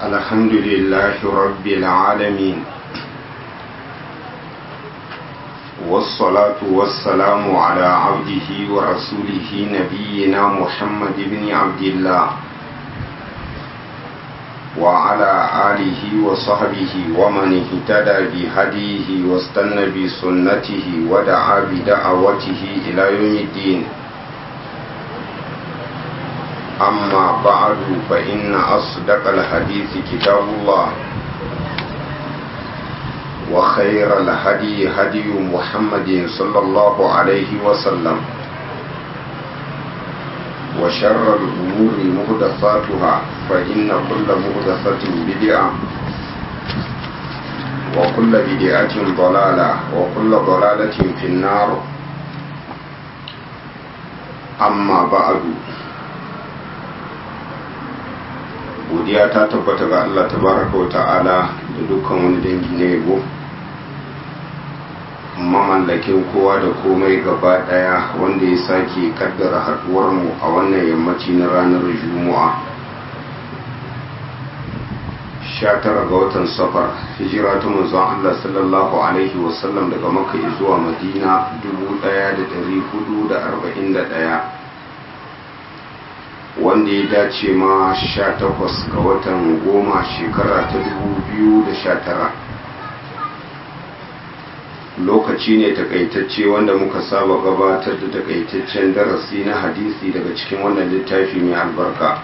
الحمد لله رب العالمين والصلاة والسلام على عبده ورسوله نبينا محمد بن عبد الله وعلى آله وصحبه ومن اهتدى بهديه واستنى بسنته ودعا بدعوته إلى يوم الدين أما بعد فإن أصدق الحديث كتاب الله وخير الهدي هدي محمد صلى الله عليه وسلم وشر الأمور مهدفاتها فإن كل مهدفة بدعة وكل بدعة ضلالة وكل ضلالة في النار أما بعد godiya ta tabbata ga Allah tabaraka wa ta'ala da dukkan wani dangi na yabo mamallakin kowa da komai gaba daya wanda ya sake kaddara haduwar mu a wannan yammaci na ranar juma'a 19 ga watan safar hijira ta manzon Allah sallallahu alaihi wasallam daga makka zuwa madina 1441 wanda ya dace ma 18 ga watan goma shekara ta 2019 lokaci ne takaitacce wanda muka saba gabatar da takaitaccen darasi na hadisi daga cikin wannan littafi mai albarka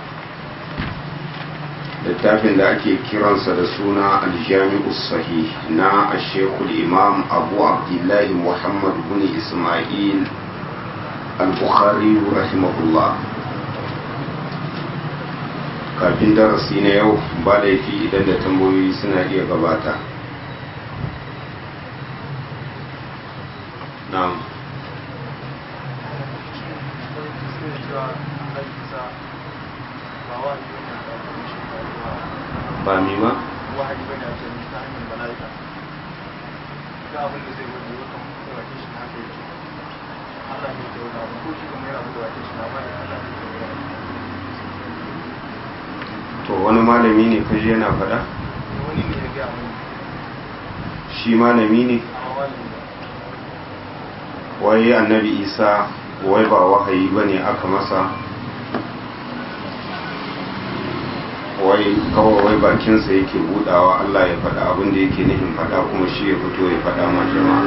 littafin da ake kiransa da suna aljami'u sahih na ashekul imam abu abdullahi muhammad bin ismail al-bukhari rahimahullah kafin darasi na yau ba laifi idan da tambayoyi suna iya gabata na'am ba mi ma? wahayi bane a cikin ta hanyar mala'ika ga abin da zai wani yau kan da wake shi haka yake Allah ne ke wani abu ko shi kuma yana da wake shi na ba Allah ne ke wani to wani malami ne kaji yana faɗa? wani ne ya gaya mun shi malami ne amma wani ne wai annabi isa wai ba wahayi ba ne aka masa wai kawai wai bakinsa yake budawa Allah ya faɗa abin da yake nufin faɗa kuma shi ya fito ya faɗa ma jama'a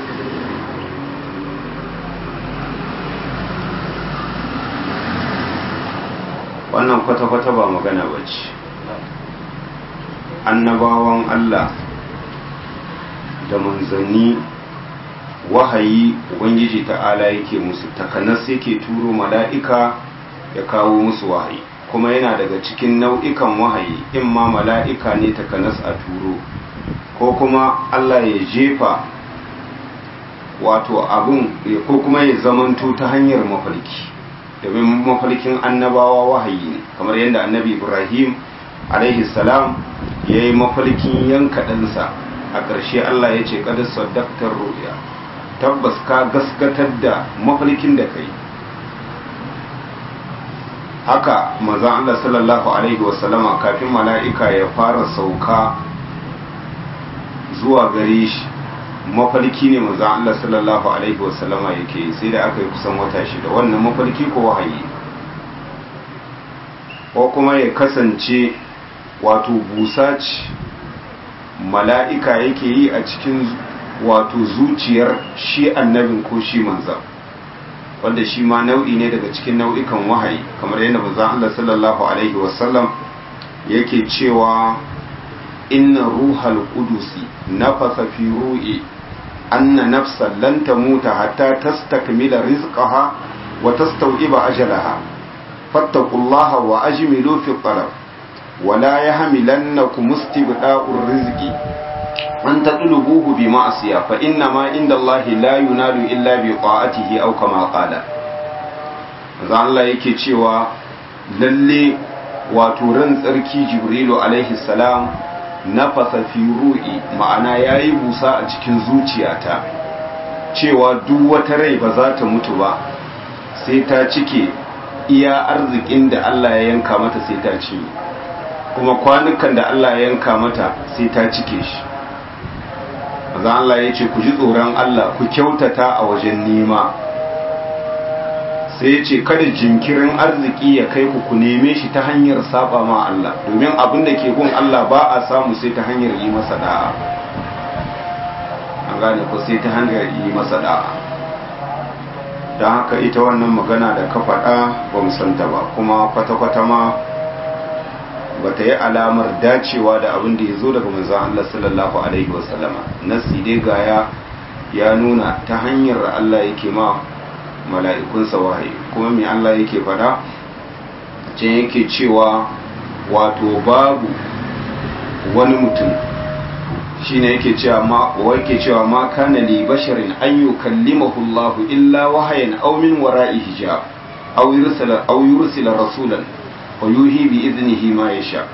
wannan kwata-kwata ba magana ba ce annabawan Allah da manzanni wahayi ubangiji ta'ala yake musu takanas yake turo mala'ika ya kawo musu wahayi kuma yana daga cikin nau'ikan wahayi in ma mala'ika ne takanas a turo ko kuma Allah ya jefa wato abun ko kuma ya zamanto ta hanyar mafarki domin mafarkin annabawa wahayi ne kamar yadda annabi ibrahim alaihi salam ya yi mafarkin yanka ɗansa a ƙarshe Allah ya ce ƙadar sadaktar ruya tabbas ka gaskatar da mafarkin da kai haka mazan Allah sallallahu Alaihi wasallama kafin mala'ika ya fara sauka zuwa gare shi mafarki ne mazan Allah sallallahu Alaihi wasallama yake sai da aka yi kusan wata shida wannan mafarki ko wahayi ko kuma ya kasance wato busa ce mala'ika yake yi a cikin wato zuciyar shi annabin ko shi manzan wanda shi ma nau'i ne daga cikin nau'ikan wahayi kamar yadda manzan Allah sallallahu alaihi wasallam yake cewa inna ruhal qudusi nafasa fi ru'i anna nafsan lan tamuta hatta tastakmila rizqaha wa tastaw'iba ajalaha fattaqullaha wa ajmilu fi talab ولا يحملنكم استبداء الرزق أن تطلبوه بمعصية فإنما عند الله لا ينال إلا بطاعته أو كما قال za Allah yake cewa lalle wato ran tsarki jibrilu alaihi salam nafasa fi ru'i ma'ana yayi busa a cikin zuciyata cewa duk wata rai ba za ta mutu ba sai ta cike iya arzikin da Allah ya yanka mata sai ta cinye kuma kwanukan da Allah ya yanka mata sai ta cike shi maza Allah ya ce ku ji tsoron Allah ku kyautata a wajen nema sai ya ce kada jinkirin arziki ya kai ku ku neme shi ta hanyar saba ma Allah domin abin da ke gun Allah ba a samu sai ta hanyar yi masa da'a an gane ko sai ta hanyar yi masa da'a don haka ita wannan magana da ka faɗa ba mu santa ba kuma kwata-kwata ma ba ta yi alamar dacewa da abin da ya zo daga manzan Allah sallallahu Alaihi wasallama nasi dai gaya ya nuna ta hanyar Allah yake ma mala'ikunsa wahayi kuma mai Allah yake faɗa can yake cewa wato babu wani mutum shine yake cewa ma yake cewa ma kana li basharin an yukallimahu Allah illa wahayan aw min wara'i hijab aw yursila aw yursila rasulan wa yuhi bi idnihi ma yasha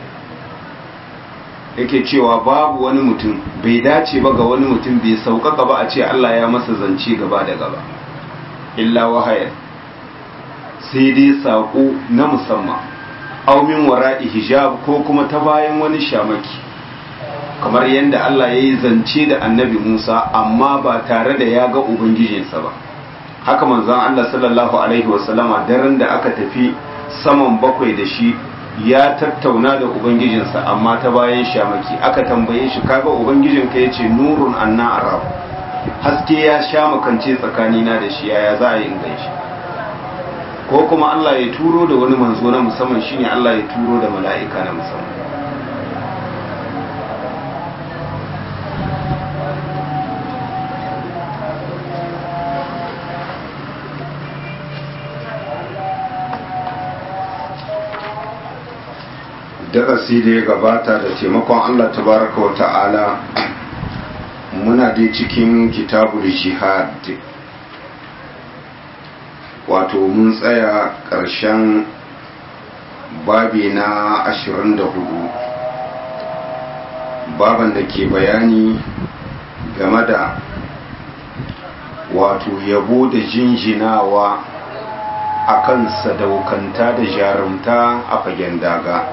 yake cewa babu wani mutum bai dace ba ga wani mutum bai sauƙaƙa ba a ce Allah ya masa zance gaba da gaba illa wahayan sai dai saƙo na musamman aw min wara'i hijab ko kuma ta bayan wani shamaki kamar yadda Allah ya yi zance da annabi Musa amma ba tare da ya ga Ubangijinsa ba haka manzon Allah sallallahu Alaihi wasallama daren da aka tafi saman bakwai da shi ya tattauna da Ubangijinsa amma ta bayan shamaki aka tambaye shi kaga Ubangijinka ya ce nurun anna arab haske ya sha makance tsakanina da shi yaya za a yi in shi ko kuma Allah ya turo da wani manzo na musamman shine Allah ya turo da mala'ika na musamman darasi da ya gabata da taimakon Allah tabaraka wa ta'ala muna dai cikin kitabul jihad wato mun tsaya ƙarshen babi na 24 baban da ke bayani game da wato yabo da jinjinawa akan sadaukanta da jarumta a fagen daga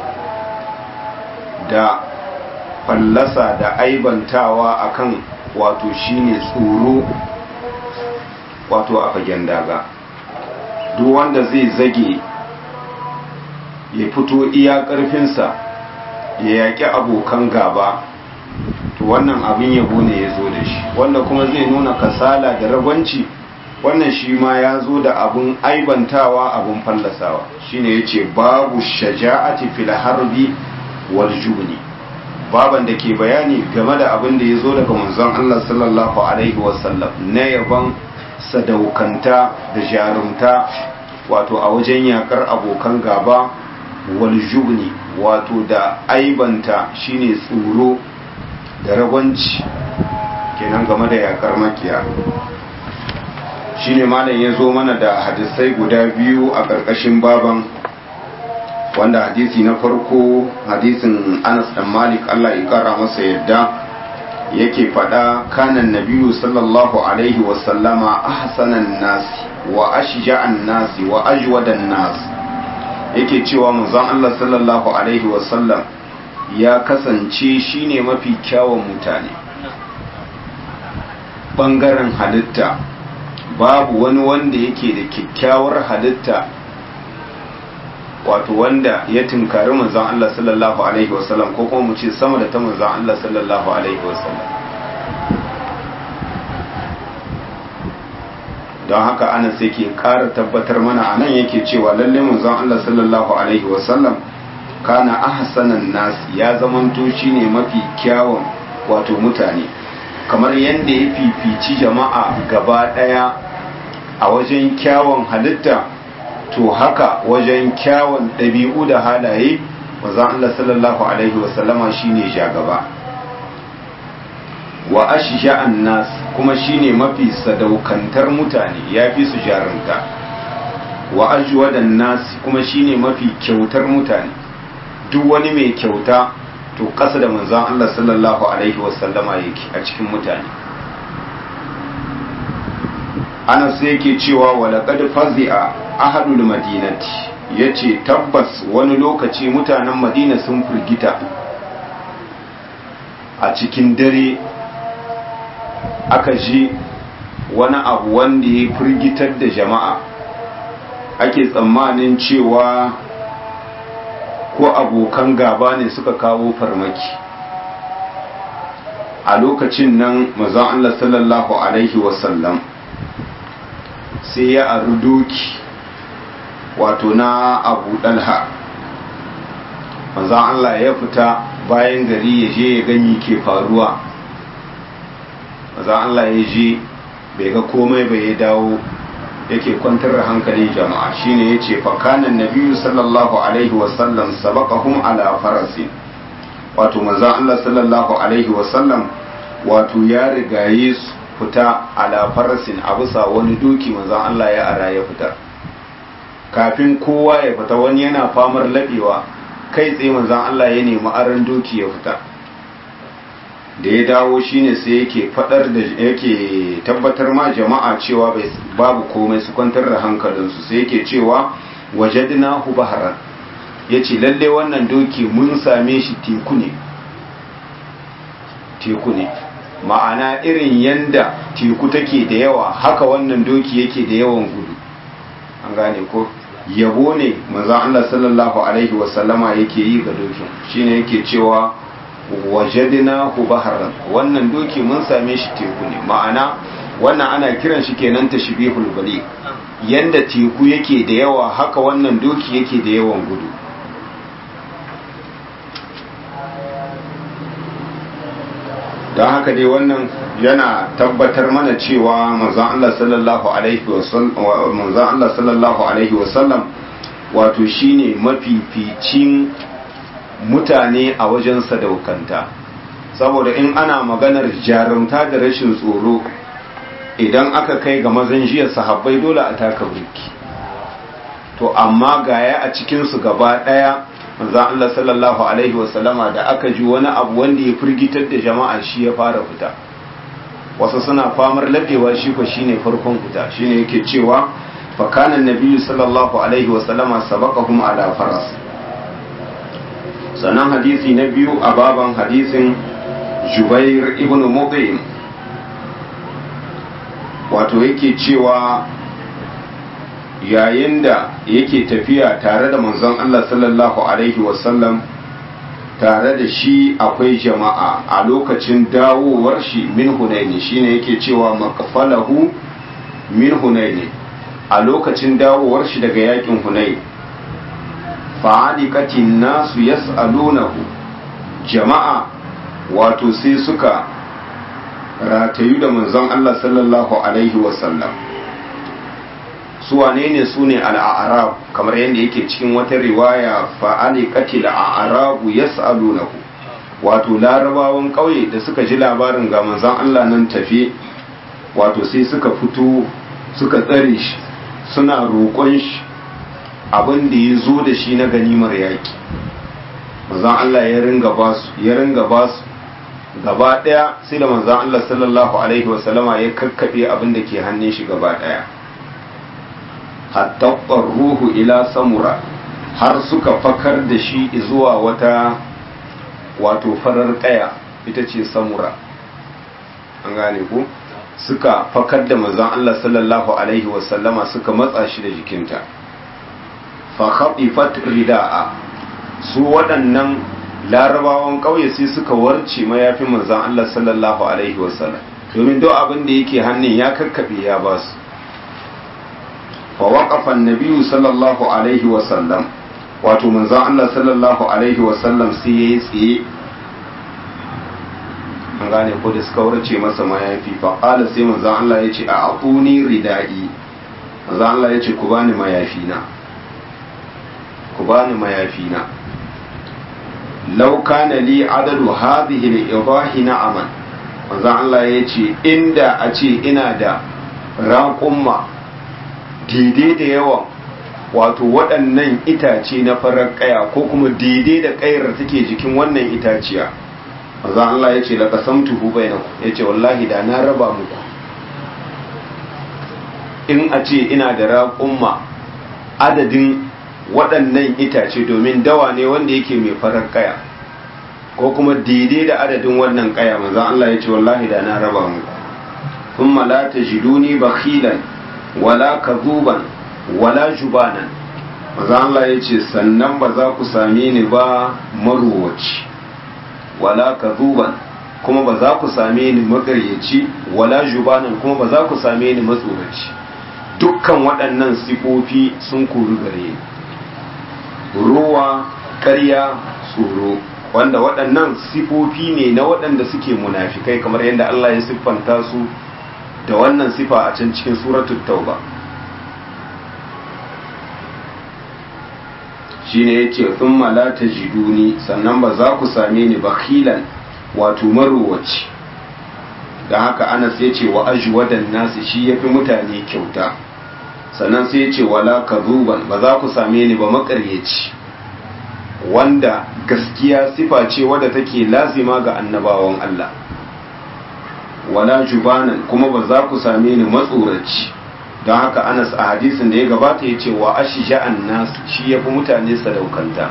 da fallasa da aibantawa akan wato shine tsoro wato a fagen daga duk wanda zai zage ya fito iya ƙarfinsa ya yaƙi abokan gaba to wannan abin yabo ne ya zo da shi wanda kuma zai nuna kasala da ragwanci wannan shi ma ya zo da abin aibantawa abin fallasawa shine ya ce babu shaja'ati fil harbi wal jubni baban da ke bayani game da abin da ya zo daga manzon Allah sallallahu alaihi wasallam na yaban sadaukanta da jarumta wato a wajen yakar abokan gaba wal jubni wato da aibanta shine tsoro da ragwanci kenan game da yakar makiya shine malam ya zo mana da hadisai guda biyu a ƙarƙashin baban wanda hadisi na farko hadisin Anas dan Malik Allah ya kara masa yadda yake faɗa kanan nabiyu sallallahu alaihi wa sallama ahsanan nas wa ashja'an nas wa ajwadan nas yake cewa manzon Allah sallallahu alaihi wa sallam ya kasance shine mafi kyawun mutane bangaren halitta babu wani wanda yake da kyakkyawar halitta wato wanda ya tunkari manzon Allah sallallahu alaihi wasallam ko kuma mu ce sama da ta manzon Allah sallallahu alaihi wasallam don haka ana sai ke ƙara tabbatar mana a nan yake cewa lalle manzon Allah sallallahu alaihi wasallam kana ahsanan nas ya zamanto shine mafi kyawun wato mutane kamar yadda ya fifici jama'a gaba ɗaya a wajen kyawun halitta to haka wajen kyawun ɗabi'u da halaye maza Allah sallallahu Alaihi wasallama shi ne gaba wa ashja'an nas kuma shine mafi sadaukantar mutane ya fi su jarumta wa ajwadan nas kuma shine mafi kyautar mutane duk wani mai kyauta to ƙasa da manzon Allah sallallahu alaihi wasallama yake a cikin mutane Anas yake cewa wa laqad fazi'a ahadul madinati ya ce tabbas wani lokaci mutanen madina sun firgita a cikin dare aka ji wani abu wanda ya firgitar da jama'a ake tsammanin cewa ko abokan gaba ne suka kawo farmaki a lokacin nan mazan Allah sallallahu Alaihi wasallam sai ya aru doki wato na abu dalha mazan Allah ya fita bayan gari ya je ya gani ke faruwa mazan Allah ya je bai ga komai bai ya dawo yake kwantar da hankalin jama'a shine yace fa kana nabiyyu sallallahu alaihi wasallam sabaqahum ala farasi wato manzon Allah sallallahu alaihi wasallam wato ya rigaye su fita ala farasin a bisa wani doki manzon Allah ya ara ya fita kafin kowa ya fita wani yana famar labewa kai tsaye manzon Allah ya nemi aran doki ya fita da ya dawo shine sai yake fadar da yake tabbatar ma jama'a cewa babu komai su kwantar da hankalinsu sai yake cewa wajadnahu baharan yace lalle wannan doki mun same shi teku ne teku ne ma'ana irin yanda teku take da yawa haka wannan doki yake da yawan gudu an gane ko yabo ne manzo Allah sallallahu alaihi wasallama yake yi ga dokin shine yake cewa wajadnahu baharan wannan doki mun same shi teku ne ma'ana wannan ana kiran shi kenan tashbihul bali yanda teku yake da yawa haka wannan doki yake da yawan gudu don haka dai wannan yana tabbatar mana cewa manzon Allah sallallahu alaihi wasallam manzon Allah sallallahu alaihi wasallam wato shine mafificin mutane a wajen sadaukanta saboda in ana maganar jarumta da rashin tsoro idan aka kai ga mazan jiya sahabbai dole a taka burki to amma gaya a cikinsu gaba ɗaya manzan Allah sallallahu alaihi wasallama da aka ji wani abu wanda ya firgitar da jama'a shi ya fara fita wasu suna famar laɗewa shi ko shine farkon fita shine yake cewa fa kana nabiyyu sallallahu alaihi wasallama sabaqahum ala faras sannan hadisi na biyu a baban hadisin jubair ibn muqim wato yake cewa yayin da yake tafiya tare da manzon Allah sallallahu alaihi wasallam tare da shi akwai jama'a a lokacin dawowar shi min hunaini shine yake cewa maqfalahu min hunaini a lokacin dawowar shi daga yakin hunaini fa'adikatin nasu yas'alunahu jama'a wato sai suka ratayu da manzon Allah sallallahu alaihi wasallam su wane ne su ne al'arab kamar yadda yake cikin wata riwaya fa'adikatil a'arabu yas'alunahu wato larabawan ƙauye da suka ji labarin ga manzon Allah nan tafe wato sai suka fito suka tsare shi suna roƙon shi abin da ya zo da shi na ganimar yaƙi manzan Allah ya ringa ba su ya ringa ba su gaba ɗaya sai da manzan Allah sallallahu alaihi wasallama ya kakkaɓe abin da ke hannun shi gaba ɗaya hatta ruhu ila samura har suka fakar da shi zuwa wata wato farar ƙaya ita ce samura an gane ku suka fakar da manzan Allah sallallahu alaihi wasallama suka matsa shi da jikinta fahaɓifat rida'a su waɗannan larabawan ƙauye sai suka warce mayafin manzan Allah sallallahu Alaihi wasallam domin duk abin da yake hannun ya kakkaɓe ya ba su fawaƙafan nabiyu sallallahu Alaihi wasallam wato manzan Allah sallallahu Alaihi wasallam sai ya yi tsaye an gane ko da suka warce masa mayafi faƙala sai manzan Allah ya ce a aƙuni rida'i manzan Allah ya ce ku bani mayafi na ku bani mayafina law kana li adadu hadhihi al-idahi na'aman manzon Allah yace inda a ce ina da raƙumma daidai da yawan wato waɗannan itace na farar ƙaya ko kuma daidai da ƙayar da take jikin wannan itaciya manzon Allah yace la qasamtuhu bainakum yace wallahi da na raba muku in a ce ina da raƙumma adadin waɗannan itace domin dawa ne wanda yake mai farar kaya ko kuma daidai da adadin wannan kaya manzon Allah ya ce wallahi da na raba mu thumma la tajiduni bakhilan wala kadhuban wala jubanan manzon Allah ya ce sannan ba za ku same ni ba maruwaci wala kadhuban kuma ba za ku same ni magaryaci wala jubanan kuma ba za ku same ni matsoraci dukkan waɗannan sifofi sun kuru gare ruwa ƙarya tsoro wanda waɗannan sifofi ne na waɗanda suke munafikai kamar yadda Allah ya siffanta su da wannan sifa a can cikin suratul tauba shine yace thumma la tajiduni sannan ba za ku same ni bakhilan wato marowaci da haka Anas yace wa ajwadan nasi shi yafi mutane kyauta sannan sai yace wala kadhuban ba za ku same ni ba makaryaci wanda gaskiya sifa ce wadda take lazima ga annabawan Allah wala jubanan kuma ba za ku same ni matsoraci don haka anas a hadisin da ya gabata ya ce wa ashi sha'an nas shi ya fi mutane sadaukanta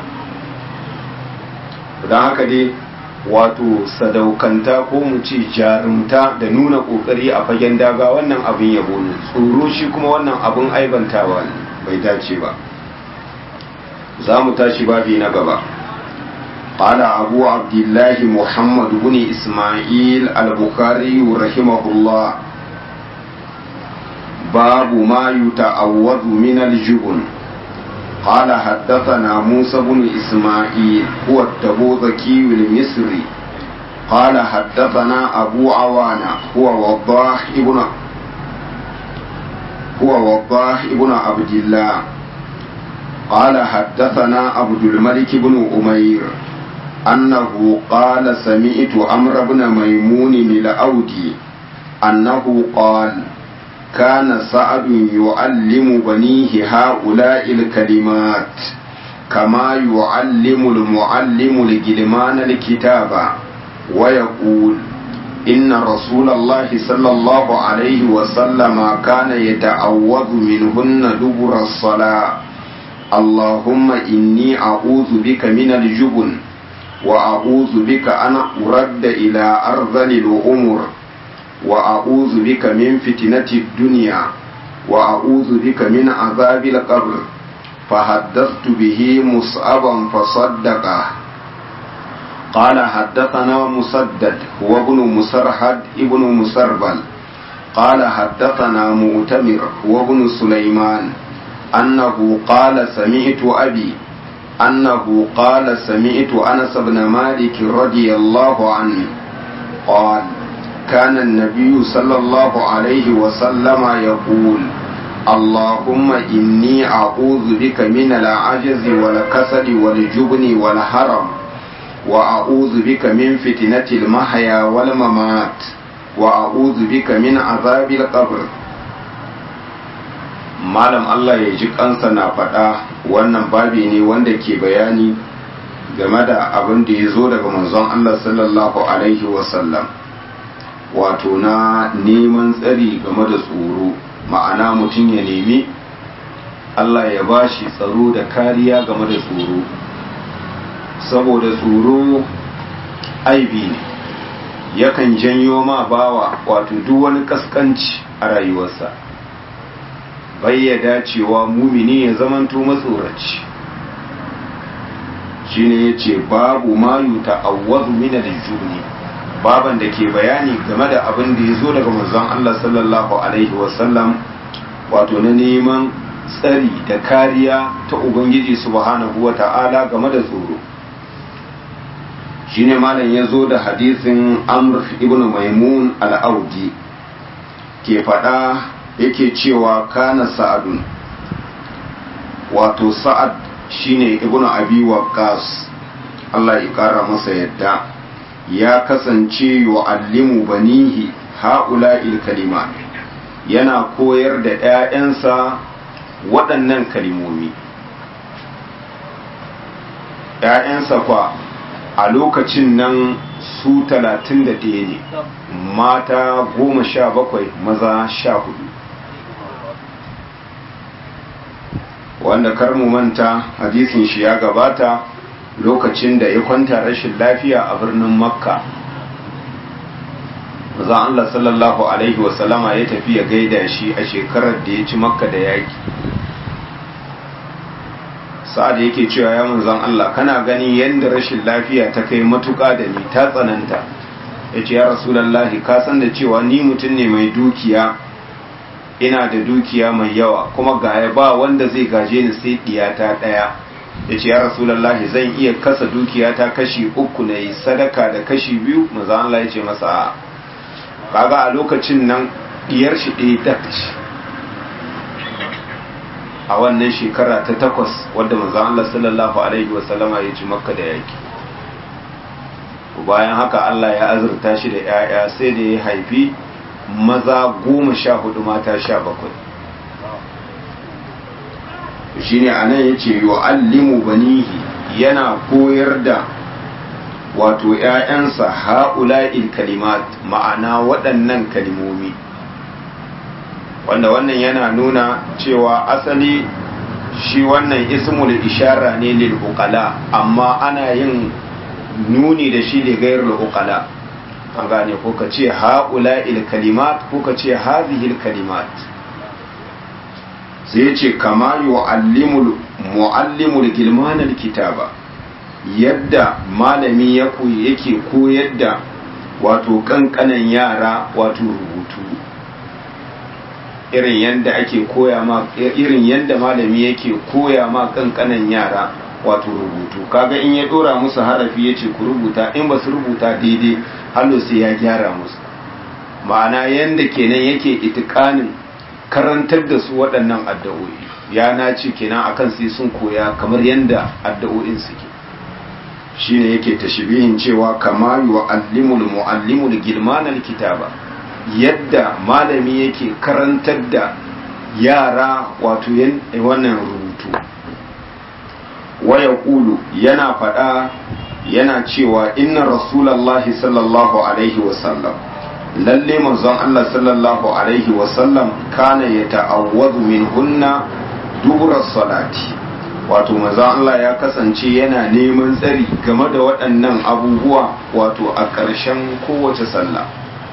don haka dai wato sadaukanta ko mu ce jarumta da nuna kokari a fagen daga wannan abin yabo ne tsoro shi kuma wannan abin aibantawa ne bai dace ba za mu tashi babi na gaba قال أبو عبد الله محمد بن إسماعيل البخاري رحمه الله باب ما يتعوذ من الجبن قال حدثنا موسى بن إسماعيل هو التبوذكي المصري قال حدثنا أبو عوانة هو وضاح ابن هو وضاح ابن عبد الله قال حدثنا عبد الملك بن أمير أنه قال سمعت عمرو بن ميمون الأودي أنه قال كان سعد يعلم بنيه هؤلاء الكلمات كما يعلم المعلم الجلمان الكتاب ويقول إن رسول الله صلى الله عليه وسلم كان يتعوذ منهن دبر الصلاة اللهم إني أعوذ بك من الجبن وأعوذ بك أن أرد إلى أرذل الأمور وأعوذ بك من فتنة الدنيا وأعوذ بك من عذاب القبر فحدثت به مصعبا فصدقه قال حدثنا مسدد هو ابن مسرحد ابن مسربل قال حدثنا مؤتمر هو ابن سليمان أنه قال سمعت أبي أنه قال سمعت أنس بن مالك رضي الله عنه قال كان النبي صلى الله عليه وسلم يقول اللهم إني أعوذ بك من العجز والكسل والجبن والهرم وأعوذ بك من فتنة المحيا والممات وأعوذ بك من عذاب القبر malam Allah ya ji kansa na faɗa wannan babi ne wanda ke bayani game da abin da ya zo daga manzon Allah sallallahu alaihi wasallam wato na neman tsari game da tsoro ma'ana mutum ya nemi Allah ya ba shi tsaro da kariya game da tsoro saboda tsoro aibi ne yakan janyo ma bawa wato duk wani kaskanci a rayuwarsa bai ya dacewa mumini ya zamanto matsoraci shine ya ce babu mayu ta'awwazu min al-jubni baban da ke bayani game da abin da ya zo daga manzon Allah sallallahu alaihi wasallam wato na neman tsari da kariya ta ubangiji subhanahu wa ta'ala game da tsoro shine malam ya zo da hadisin amr ibn maimun al-audi ke faɗa yake cewa kana sa'adun wato sa'ad shine ibn abi waqqas Allah ya kara masa yadda ya kasance yu'allimu banihi ha'ula'il kalimat yana koyar da ‘ya'yansa waɗannan kalimomi ‘ya'yansa kwa a lokacin nan su talatin da ɗaya ne mata goma sha bakwai maza sha hudu wanda kar mu manta hadisin shi ya gabata lokacin da ya kwanta rashin lafiya a birnin makka zan Allah sallallahu alaihi wasallama ya tafi ya gaida shi a shekarar da ya ci makka da yaki sa'ad yake cewa ya manzan Allah kana gani yadda rashin lafiya ta kai matuƙa da ni ta tsananta ya ce ya rasulallahi ka san da cewa ni mutum ne mai dukiya ina da dukiya mai yawa kuma gaya ba wanda zai gaje ni sai diyata ɗaya ya ce ya rasulallahi zan iya kasa dukiya ta kashi uku na yi sadaka da kashi biyu manzan Allah ya ce masa a kaga a lokacin nan diyar shi ɗaya dakci a wannan shekara ta takwas wadda manzan Allah sallallahu Alaihi wasallama ya ci makka da yaki bayan haka Allah ya azurta shi da 'ya'ya sai da ya haifi maza goma sha hudu mata sha bakwai shi ne a nan ya ce yu'allimu banihi yana koyar da wato 'ya'yansa ha'ula'il kalimat ma'ana waɗannan kalimomi wanda wannan yana nuna cewa asali shi wannan ismul ishara ne lil uqala amma ana yin nuni da shi da gairul uqala an gane ko ka ce haula'il kalimat ko ka ce hadhil kalimat sai ya ce kama yu'allimul mu'allimul gilman kitaba yadda malami ya koyi yake koyar da wato kankanan yara wato rubutu irin yadda ake koya ma irin yadda malami yake koya ma kankanan yara wato rubutu kaga in ya dora musu harafi yace ku rubuta in ba su rubuta daidai hallo sai ya gyara musu ma'ana yadda kenan yake itikanin karantar da su waɗannan addu'o'i ya nace kenan akan sai sun koya kamar yadda addu'o'in suke shine yake tashbihin cewa kama yu'allimul mu'allimul gilmanal kitaba yadda malami yake karantar da yara wato wannan rubutu waya ƙulu yana faɗa yana cewa inna rasulallahi sallallahu alaihi wasallam lalle manzon Allah sallallahu alaihi wasallam kana ya ta'awwadu min hunna dubura salati wato manzon Allah ya kasance yana neman tsari game da waɗannan abubuwa wato a ƙarshen kowace sallah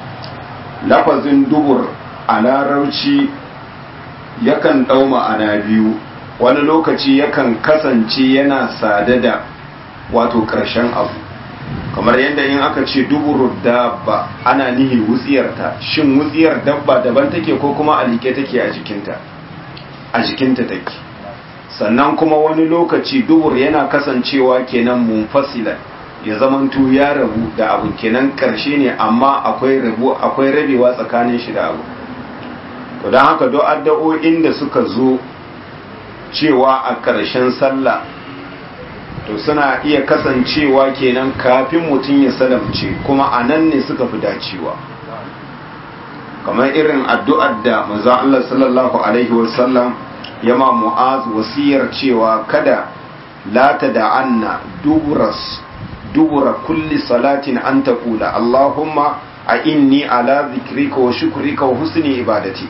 lafazin dubur a larabci yakan ɗau ma'ana biyu wani lokaci yakan kasance yana sada da wato ƙarshen abu kamar yadda in aka ce duburu dabba ana nihi wutsiyarta shin wutsiyar dabba daban take ko kuma a like take a jikinta a jikinta take sannan kuma wani lokaci dubur yana kasancewa kenan munfasilan ya zamanto ya rabu da abu kenan karshe ne amma akwai rabu akwai rabewa tsakanin shi da abu to don haka do addu'o'in da suka zo cewa a ƙarshen sallah to suna iya kasancewa kenan kafin mutum ya salamce kuma a nan ne suka fi dacewa kamar irin addu'ar da manzo Allah sallallahu alaihi wasallam yama mu'az wasiyar cewa kada la tada'anna duburas dubura kulli salatin an taqula allahumma a inni ala zikrika wa shukrika wa husni ibadati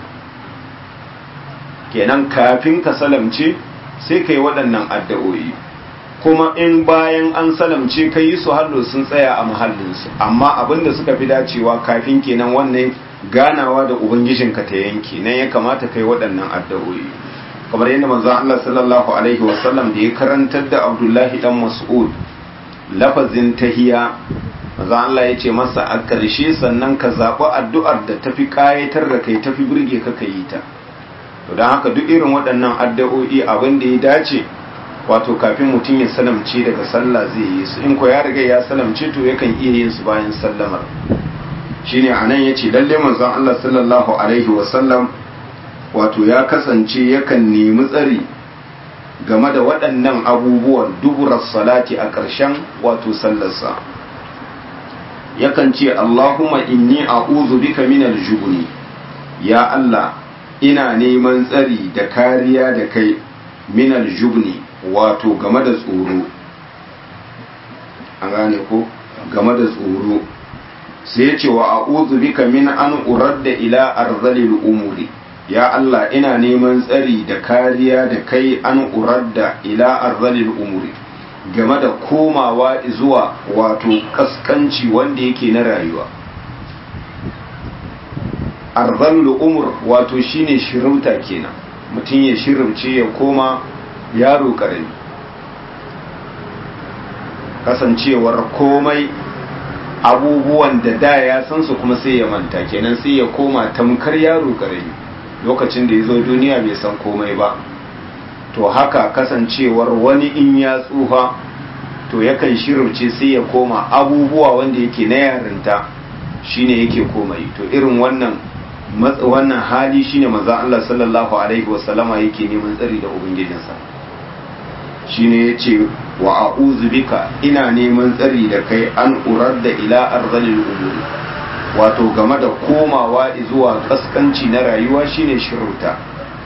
kenan kafin ka salamce sai kai waɗannan addu'o'i kuma in bayan an salamce ka yi su hallo sun tsaya a mahallinsu amma abinda suka fi dacewa kafin kenan wannan ganawa da ubangijinka ta yanke nan ya kamata kai waɗannan addu'o'i kamar yadda manzo Allah sallallahu alaihi wasallam da ya karantar da Abdullahi dan Mas'ud lafazin tahiya manzo Allah ya ce masa a ƙarshe sannan ka zaɓi addu'ar da tafi ƙayatar da kai tafi burge ka ka yi ta to don haka duk irin waɗannan addu'o'i abin da ya dace wato kafin mutum ya salamce daga sallah zai yi su in ko ya riga ya salamce to yakan iya yin su bayan sallamar shine anan yace lalle manzon Allah sallallahu alaihi wa sallam wato ya kasance yakan nemi tsari game da waɗannan abubuwan duburar salati a ƙarshen wato sallarsa yakan ce Allahumma inni a'udhu bika minal jubni ya Allah ina neman tsari da kariya da kai minal jubni wato game da tsoro an gane ko game da tsoro sai ce wa a'udhu bika min an uradda ila arzalil umuri ya Allah ina neman tsari da kariya da kai an uradda ila arzalil umuri game da komawa zuwa wato kaskanci wanda yake na rayuwa arzalul umur wato shine shirauta kenan mutum ya shirauce ya koma yaro karami kasancewar komai abubuwan da da ya san su kuma sai ya manta kenan sai ya koma tamkar yaro karami lokacin da ya zo duniya bai san komai ba to haka kasancewar wani in ya tsufa to yakan shirce sai ya koma abubuwa wanda yake na yarinta shine yake komai to irin wannan wannan hali shine manzo Allah sallallahu alaihi wasallama yake neman tsari da ubangijinsa shine yace wa a'udhu bika ina neman tsari da kai an uradda ila arzalil umuri wato game da komawa zuwa kaskanci na rayuwa shine shirauta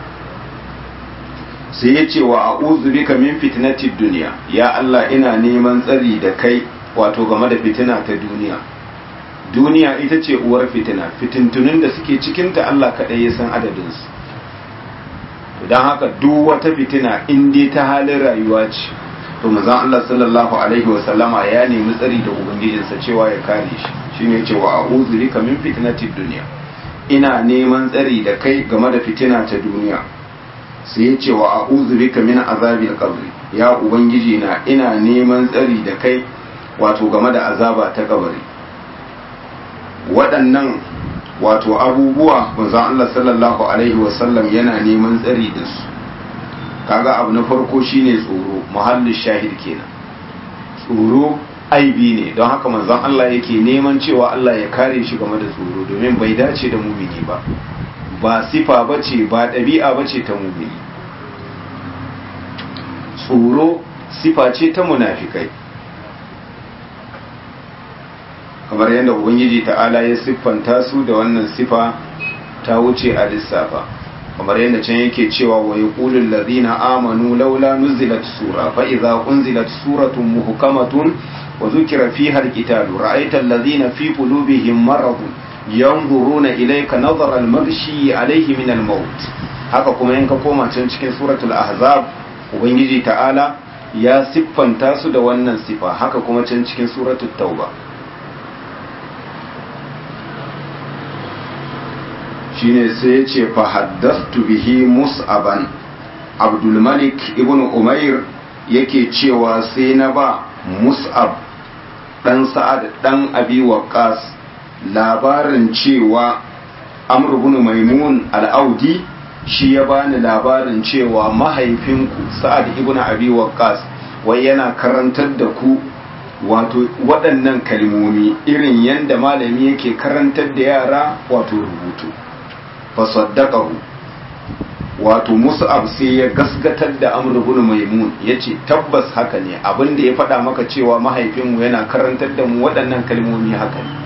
sai ya ce wa a'udhu bika min fitnatid dunya ya Allah ina neman tsari da kai wato game da fitina ta duniya duniya ita ce uwar fitina fitintunin da suke cikinta Allah kaɗai ya san adadinsu don haka duk wata fitina in dai ta halin rayuwa ce to manzon Allah sallallahu alaihi wasallama ya nemi tsari da ubangijinsa cewa ya kare shi shine cewa a'udhu bika min fitnatid dunya ina neman tsari da kai game da fitina ta duniya sai ya ce wa a'udhu bika min azabil qabr ya ubangiji na ina neman tsari da kai wato game da azaba ta kabari waɗannan wato abubuwa manzon Allah sallallahu alaihi wasallam yana neman tsari da su kaga abu na farko shine tsoro muhallin shahid kenan tsoro aibi ne don haka manzon Allah yake neman cewa Allah ya kare shi game da tsoro domin bai dace da mumini ba ba sifa bace ba ɗabi'a bace ta mumini tsoro sifa ce ta munafikai kamar yadda ubangiji ta'ala ya siffanta su da wannan sifa ta wuce a lissafa kamar yadda can yake cewa wa yaqulul ladina amanu laula nuzilat sura fa idza unzilat suratun muhkamatun wa dhukira fiha alqitalu ra'aita alladhina fi qulubihim maradun yanzuruna ilayka nazara almaghshi alayhi min almaut haka kuma in ka koma can cikin suratul ahzab ubangiji ta'ala ya siffanta su da wannan sifa haka kuma can cikin suratul tauba shine sai ya ce fahaddastu bihi mus'aban abdulmalik ibn umair yake cewa sai na ba mus'ab dan sa'ad dan abi waqas labarin cewa amr ibn maimun al-audi shi ya bani labarin cewa mahaifinku sa'ad ibn abi waqas wai yana karantar da ku wato waɗannan kalmomi irin yadda malami yake karantar da yara wato rubutu fasaddaqahu wato mus'ab sai ya gasgatar da amr ibn maimun yace tabbas haka ne abin da ya faɗa maka cewa mahaifinmu yana karantar da mu waɗannan kalmomi haka ne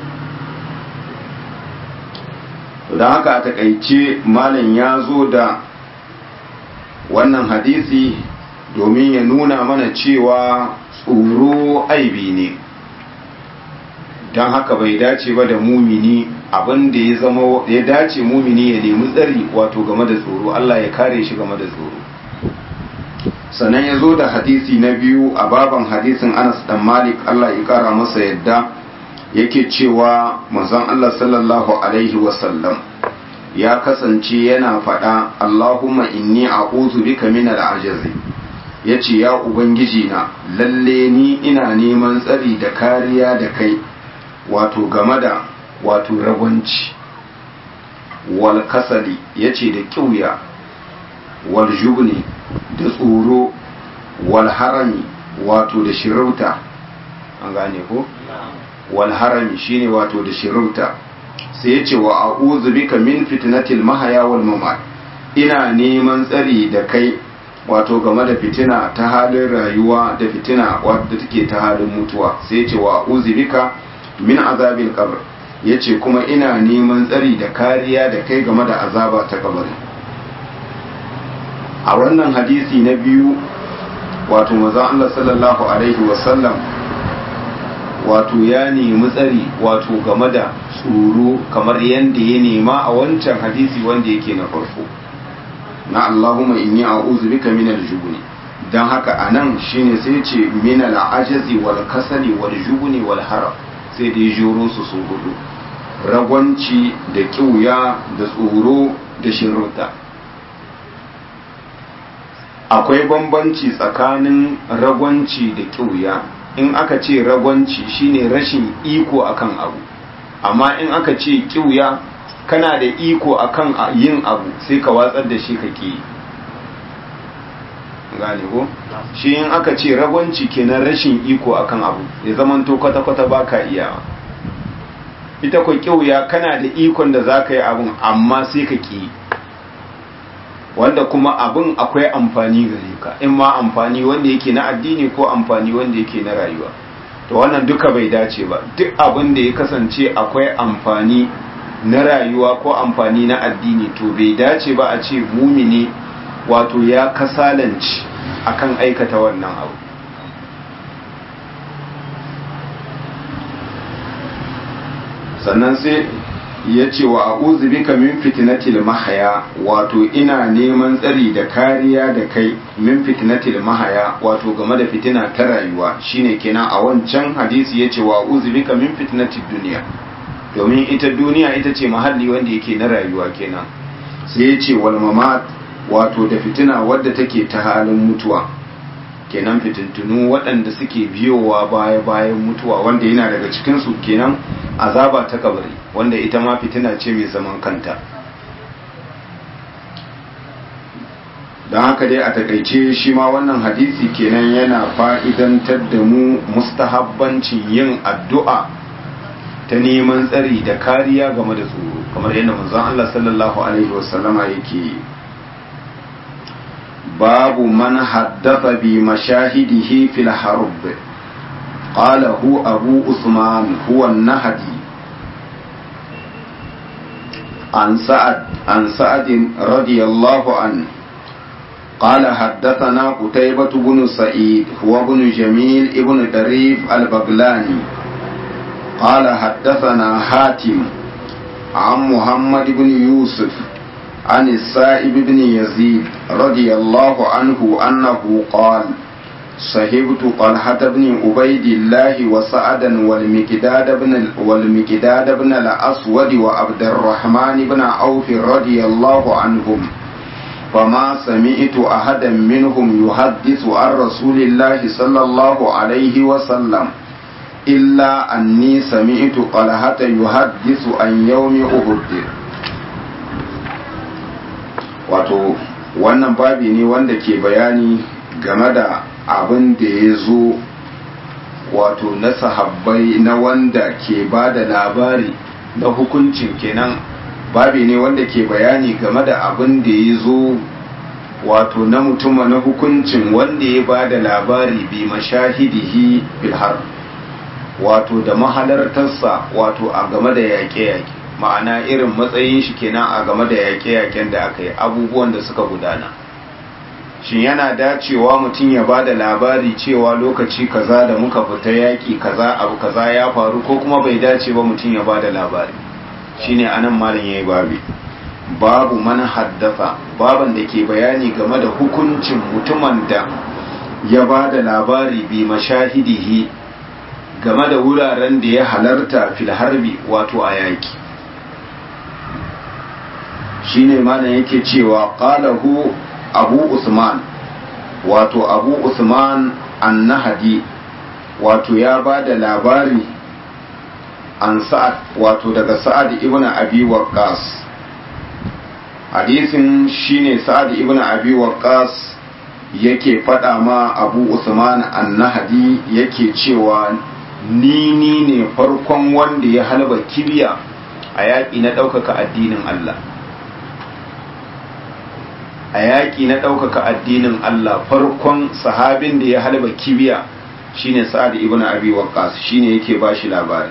don haka a takaice malam ya zo da wannan hadisi domin ya nuna mana cewa tsoro aibi ne don haka bai dace ba da mumini abin da ya zama ya dace mumini ya nemi tsari wato game da tsoro Allah ya kare shi game da tsoro sannan ya zo da hadisi na biyu a baban hadisin Anas dan Malik Allah ya kara masa yadda yake cewa manzon Allah sallallahu alaihi wasallam ya kasance yana faɗa Allahumma inni a'udhu bika min al-ajzi yace ya ubangiji na lalle ni ina neman tsari da kariya da kai wato game da wato ragwanci wal kasali yace da kiuya wal jubni da tsoro wal harami wato da shirauta an gane ko wal harami shine wato da shirauta sai yace wa a'udhu bika min fitnatil mahaya wal mamat ina neman tsari da kai wato game da fitina ta halin rayuwa da fitina wadda take ta halin mutuwa sai yace wa a'udhu bika min azabil qabr yace kuma ina neman tsari da kariya da kai game da azaba ta kabari a wannan hadisi na biyu wato manzon Allah sallallahu alaihi wasallam wato ya nemi tsari wato game da tsoro kamar yadda ya nema a wancan hadisi wanda yake na farko na Allahumma inni a'udhu bika min al-jubni dan haka anan shine sai ce min al-ajazi wal kasali wal jubni wal harab sai da juro su su hudu ragwanci da kiuya da tsoro da shirruta akwai bambanci tsakanin ragwanci da kiuya in aka ce ragwanci shine rashin iko akan abu amma in aka ce kiuya kana da iko akan yin abu sai ka watsar da shi ka ki gane ko shi in aka ce ragwanci kenan rashin iko akan abu ya zaman to kwata-kwata baka iyawa ita kwa kiuya kana da ikon da za ka yi abun amma sai ka ki wanda kuma abin akwai amfani gare ka in ma amfani wanda yake na addini ko amfani wanda yake na rayuwa to wannan duka bai dace ba duk abin da ya kasance akwai amfani na rayuwa ko amfani na addini to bai dace ba a ce mumini wato ya kasalanci akan aikata wannan abu sannan sai ya ce wa a'udhu bika min fitnatil mahaya wato ina neman tsari da kariya da kai min fitnatil mahaya wato game da fitina ta rayuwa shine kenan a wancan hadisi yace wa a'udhu bika min fitnatid dunya domin ita duniya ita ce mahalli wanda yake na rayuwa kenan sai ya ce wal mamat wato da fitina wadda take ta halin mutuwa kenan fitintunu waɗanda suke biyowa baya bayan mutuwa wanda yana daga cikinsu kenan azaba ta kabari wanda ita ma fitina ce mai zaman kanta don haka dai a takaice shi ma wannan hadisi kenan yana fa'idantar da mu mustahabbancin yin addu'a ta neman tsari da kariya game da tsoro kamar yadda manzon Allah sallallahu alaihi wasallama yake yi باب من حدث بمشاهده في الحرب قال هو أبو عثمان هو النهدي عن سعد عن سعد رضي الله عنه قال حدثنا قتيبة بن سعيد هو بن جميل ابن دريف البغلاني قال حدثنا حاتم عن محمد بن يوسف عن السائب بن يزيد رضي الله عنه أنه قال صحبت طلحة بن عبيد الله وسعدا والمكداد بن والمكداد بن الأسود وعبد الرحمن بن عوف رضي الله عنهم فما سمعت أحدا منهم يحدث عن رسول الله صلى الله عليه وسلم إلا أني سمعت طلحة يحدث عن يوم أحد wato wannan babi ne wanda ke bayani game da abin da ya zo wato na sahabbai na wanda ke ba da labari na hukuncin kenan babi ne wanda ke bayani game da abin da ya zo wato na mutuma na hukuncin wanda ya ba da labari bi mashahidihi bilhar wato da mahalartarsa wato a game da yaƙe-yaƙe ma'ana irin matsayin shi kenan a game da yaƙe-yaƙen da aka yi abubuwan da suka gudana shin yana dacewa mutum ya ba da labari cewa lokaci kaza da muka fita yaƙi kaza abu kaza ya faru ko kuma bai dace ba mutum ya ba da labari shine anan malam yayi babi babu man haddafa baban da ke bayani game da hukuncin mutumin da ya ba da labari bi mashahidihi game da wuraren da ya halarta fil harbi wato a yaƙi shine malam yake cewa qalahu abu usman wato abu usman annahadi wato ya ba da labari an sa'ad wato daga sa'ad ibn abi waqqas hadisin shine sa'ad ibn abi waqqas yake faɗa ma abu usman annahadi yake cewa ni ni ne farkon wanda ya halba kibiya a yaƙi na ɗaukaka addinin Allah a yaƙi na ɗaukaka addinin Allah farkon sahabin da ya halba kibiya shine sa'ad ibn abi waqqas shine yake bashi labari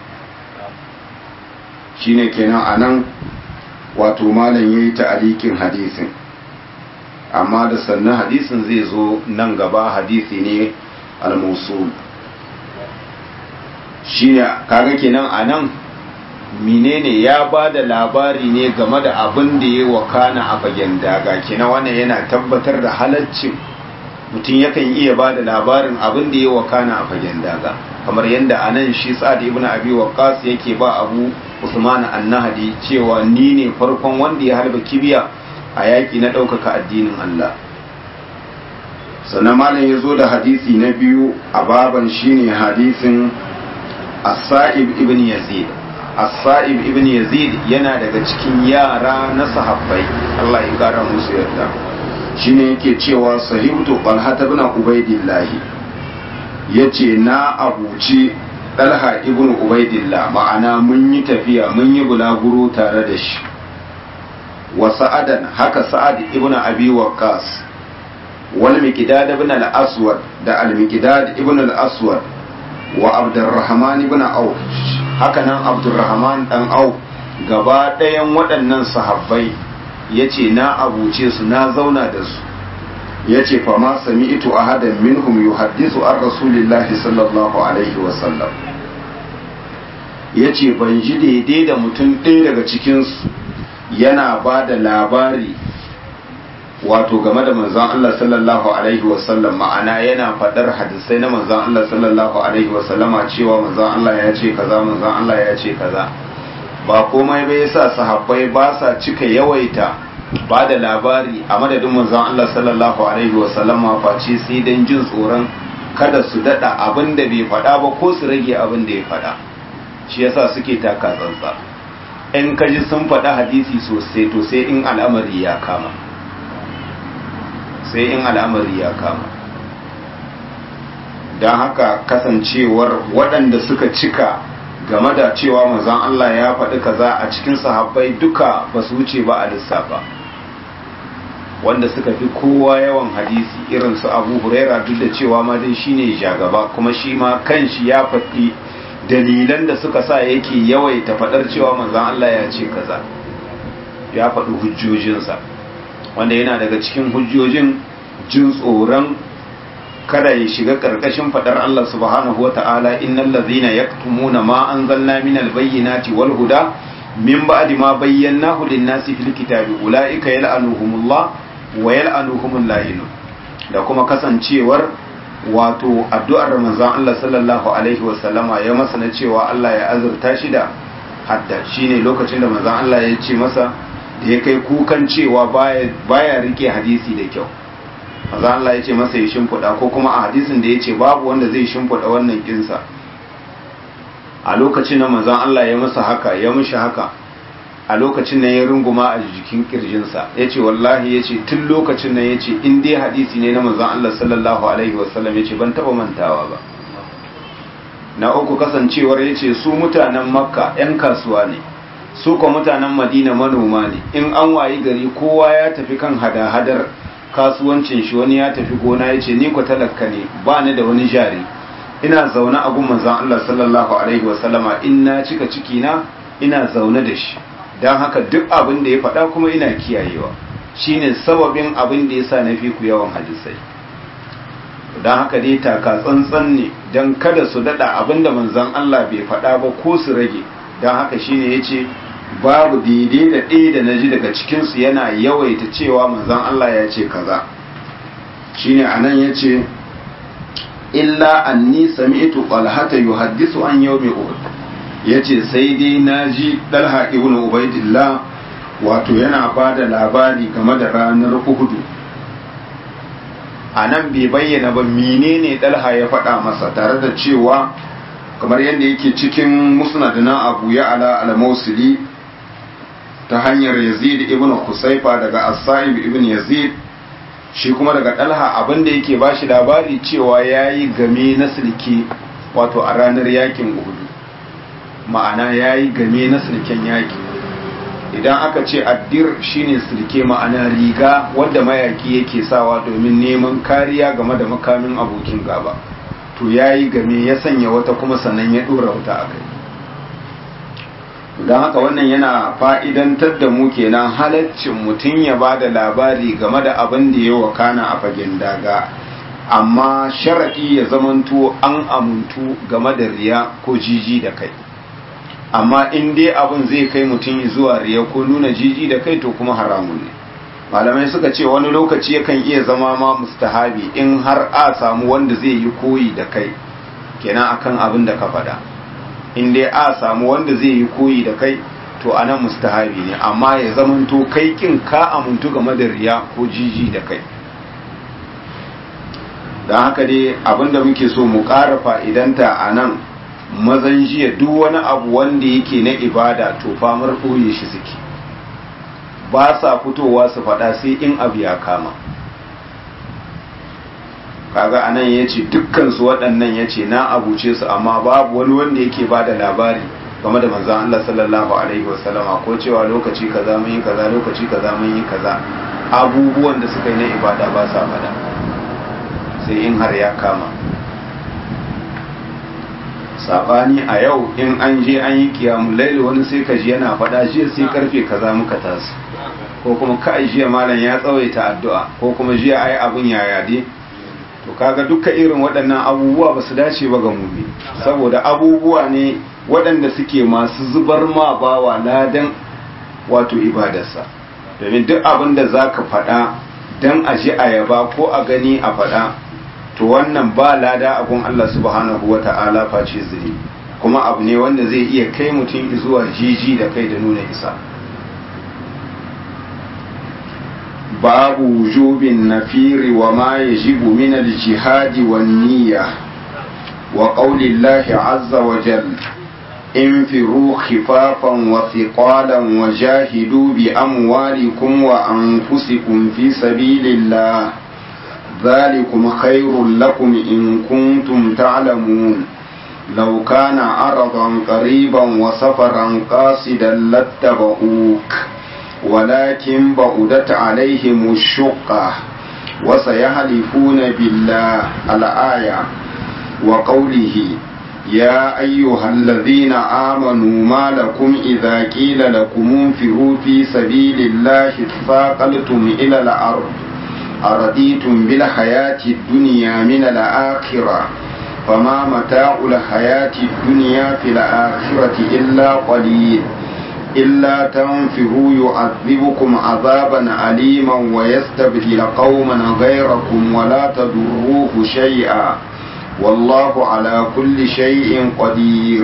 shine kenan anan wato malam yayi ta'alikin hadisin amma da sannan hadisin zai zo nan gaba hadisi ne al-mawsul shine kaga kenan anan menene ya ba da labari ne game da abin da ya wakana a fagen daga kenan wannan yana tabbatar da halaccin mutum yakan iya ba da labarin abin da ya wakana a fagen daga kamar yadda a nan shi sa'ad ibn abi waqqas yake ba abu usman annahdi cewa ni ne farkon wanda ya harba kibiya a yaki na ɗaukaka addinin Allah sannan malam ya zo da hadisi na biyu a baban shine hadisin as-sa'ib ibn yazid as-sa'ib ibn yazid yana daga cikin yara na sahabbai Allah ya kara musu yarda shine yake cewa sahibtu talha ibn ubaidillah yace na abuci talha ibn ubaidillah ma'ana mun yi tafiya mun yi bulaguro tare da shi wa sa'adan haka sa'ad ibn abi waqqas wal miqdad ibn al-aswad da al-miqdad ibn al-aswad wa abdurrahman ibn auf haka nan abdurrahman dan auf gaba ɗayan waɗannan sahabbai yace na abuce su na zauna da su yace fa ma sami'tu ahadan minhum yuhaddisu an rasulillahi sallallahu alaihi wa sallam yace ban ji daidai da mutum ɗaya daga cikin su yana ba da labari wato game da manzon Allah sallallahu alaihi wasallam ma'ana yana faɗar hadisai na manzon Allah sallallahu alaihi wasallama cewa manzon Allah ya ce kaza manzon Allah ya ce kaza ba komai bai yasa sahabbai ba sa cika yawaita ba da labari a madadin manzon Allah sallallahu alaihi wasallama face sai dan jin tsoron kada su dada abin da bai faɗa ba ko su rage abin da ya faɗa shi yasa suke taka tsantsa in ka ji sun faɗa hadisi sosai to sai in al'amari ya kama sai in al'amari ya kama don haka kasancewar waɗanda suka cika game da cewa manzon Allah ya faɗi kaza a cikin sahabbai duka ba su wuce ba a lissafa wanda suka fi kowa yawan hadisi irin su abu huraira duk da cewa ma dai shine jagaba kuma shi ma kanshi ya faɗi dalilan da suka sa yake yawaita faɗar cewa manzon Allah ya ce kaza ya faɗi hujjojinsa wanda yana daga cikin hujjojin jin tsoron kada ya shiga ƙarƙashin faɗar Allah subhanahu wa ta'ala innal ladhina yaktumuna ma anzalna minal bayyinati wal huda min ba'di ma bayyanahu lin-nasi fil kitabi ulaika yal'anuhumullah wa yal'anuhumul la'inun da kuma kasancewar wato addu'ar manzon Allah sallallahu alaihi wa sallama ya masa na cewa Allah ya azurta shi da hadda shine lokacin da manzon Allah ya ce masa da ya kai kukan cewa baya rike hadisi da kyau maza Allah ya ce masa ya shimfiɗa ko kuma a hadisin da ya ce babu wanda zai shimfiɗa wannan kinsa a lokacin da manzan Allah ya masa haka ya mushi haka a lokacin nan ya runguma a jikin kirjinsa ya ce wallahi ya ce tun lokacin nan ya ce in dai hadisi ne na manzan Allah sallallahu alaihi wasallam ya ce ban taɓa mantawa ba na uku kasancewar ya ce su mutanen makka 'yan kasuwa ne su kuma mutanen madina manoma ne in an wayi gari kowa ya tafi kan hada-hadar kasuwancin shi wani ya tafi gona ya ce ni ku talaka ne ba ni da wani jari ina zaune a gun manzon Allah sallallahu alaihi wasallama in na cika ciki na ina zaune da shi don haka duk abin da ya faɗa kuma ina kiyayewa shine sababin abin da yasa na fi ku yawan hadisai don haka dai taka tsantsan ne don kada su daɗa abin da manzon Allah bai faɗa ba ko su rage don haka shine ya ce babu daidai da ɗaya da na ji daga cikinsu yana yawaita cewa manzon Allah ya ce kaza shine a nan ya ce illa anni sami'tu qalhata yuhaddisu an yawmi uhud yace sai dai naji dalha ibn ubaidillah wato yana bada labari game da ranar uhud a nan bai bayyana ba menene dalha ya faɗa masa tare da cewa kamar yadda yake cikin musnad na abu ya ala al-mausili ta hanyar yazid ibn husaifa daga as-sa'ib ibn yazid shi kuma daga dalha abinda yake bashi labari cewa yayi game na sulki wato a ranar yakin uhud ma'ana yayi game na sulken yaki idan aka ce addir shine sulke ma'ana riga wanda mayaki yake sawa domin neman kariya game da makamin abokin gaba to yayi game ya sanya wata kuma sannan ya dora wuta a kai don haka wannan yana fa'idantar da mu kenan halaccin mutum ya ba da labari game da abin da ya wakana a fagen daga amma sharaɗi ya zamanto an amuntu game da riya ko jiji da kai amma in dai abin zai kai mutum zuwa riya ko nuna jiji da kai to kuma haramun ne malamai suka ce wani lokaci yakan iya zama ma mustahabi in har a samu wanda zai yi koyi da kai kenan akan abin da ka faɗa in dai a samu wanda zai yi koyi da kai to anan mustahabi ne amma ya zamanto kai kin ka amuntu game da riya ko jiji da kai don haka dai abinda muke so mu ƙara fa'idanta a nan mazan jiya duk wani abu wanda yake na ibada to famar ɓoye shi suke ba sa fitowa su faɗa sai in abu ya kama kaga anan ya ce dukkansu waɗannan ya ce na abuce su amma babu wani wanda yake ba da labari game da manzan Allah sallallahu alaihi wasallama ko cewa lokaci kaza mun yi kaza lokaci kaza mun yi kaza abubuwan da suka yi na ibada ba sa faɗa sai in har ya kama sabani a yau in an je an yi kiyamun laili wani sai ka ji yana faɗa jiya sai karfe kaza muka tasu ko kuma ka jiya malam ya tsawaita addu'a ko kuma jiya ai abun yaya dai to kaga duka irin waɗannan abubuwa ba su dace ba ga mummi saboda abubuwa ne waɗanda suke masu zubar ma bawa ladan wato ibadarsa domin duk abin da za ka faɗa don a ji a yaba ko a gani a faɗa to wannan ba lada abun Allah subhanahu wa ta'ala face zuri kuma abu ne wanda zai iya kai mutum zuwa jiji da kai da nuna isa babu wujubin nafiri wa ma yajibu min al-jihad wan niyya wa qawli Allah azza wa jalla انفروا خفافا وثقالا وجاهدوا بأموالكم وأنفسكم في سبيل الله ذلكم خير لكم إن كنتم تعلمون لو كان عرضا قريبا وسفرا قاصدا لاتبعوك ولكن بعدت عليهم الشقة وسيحلفون بالله الآية وقوله يا أيها الذين آمنوا ما لكم إذا قيل لكم انفروا في سبيل الله اثاقلتم إلى الأرض أرضيتم بالحياة الدنيا من الآخرة فما متاع الحياة الدنيا في الآخرة إلا قليل إلا تنفروا يعذبكم عذابا أليما ويستبدل قوما غيركم ولا تضروه شيئا والله على كل شيء قدير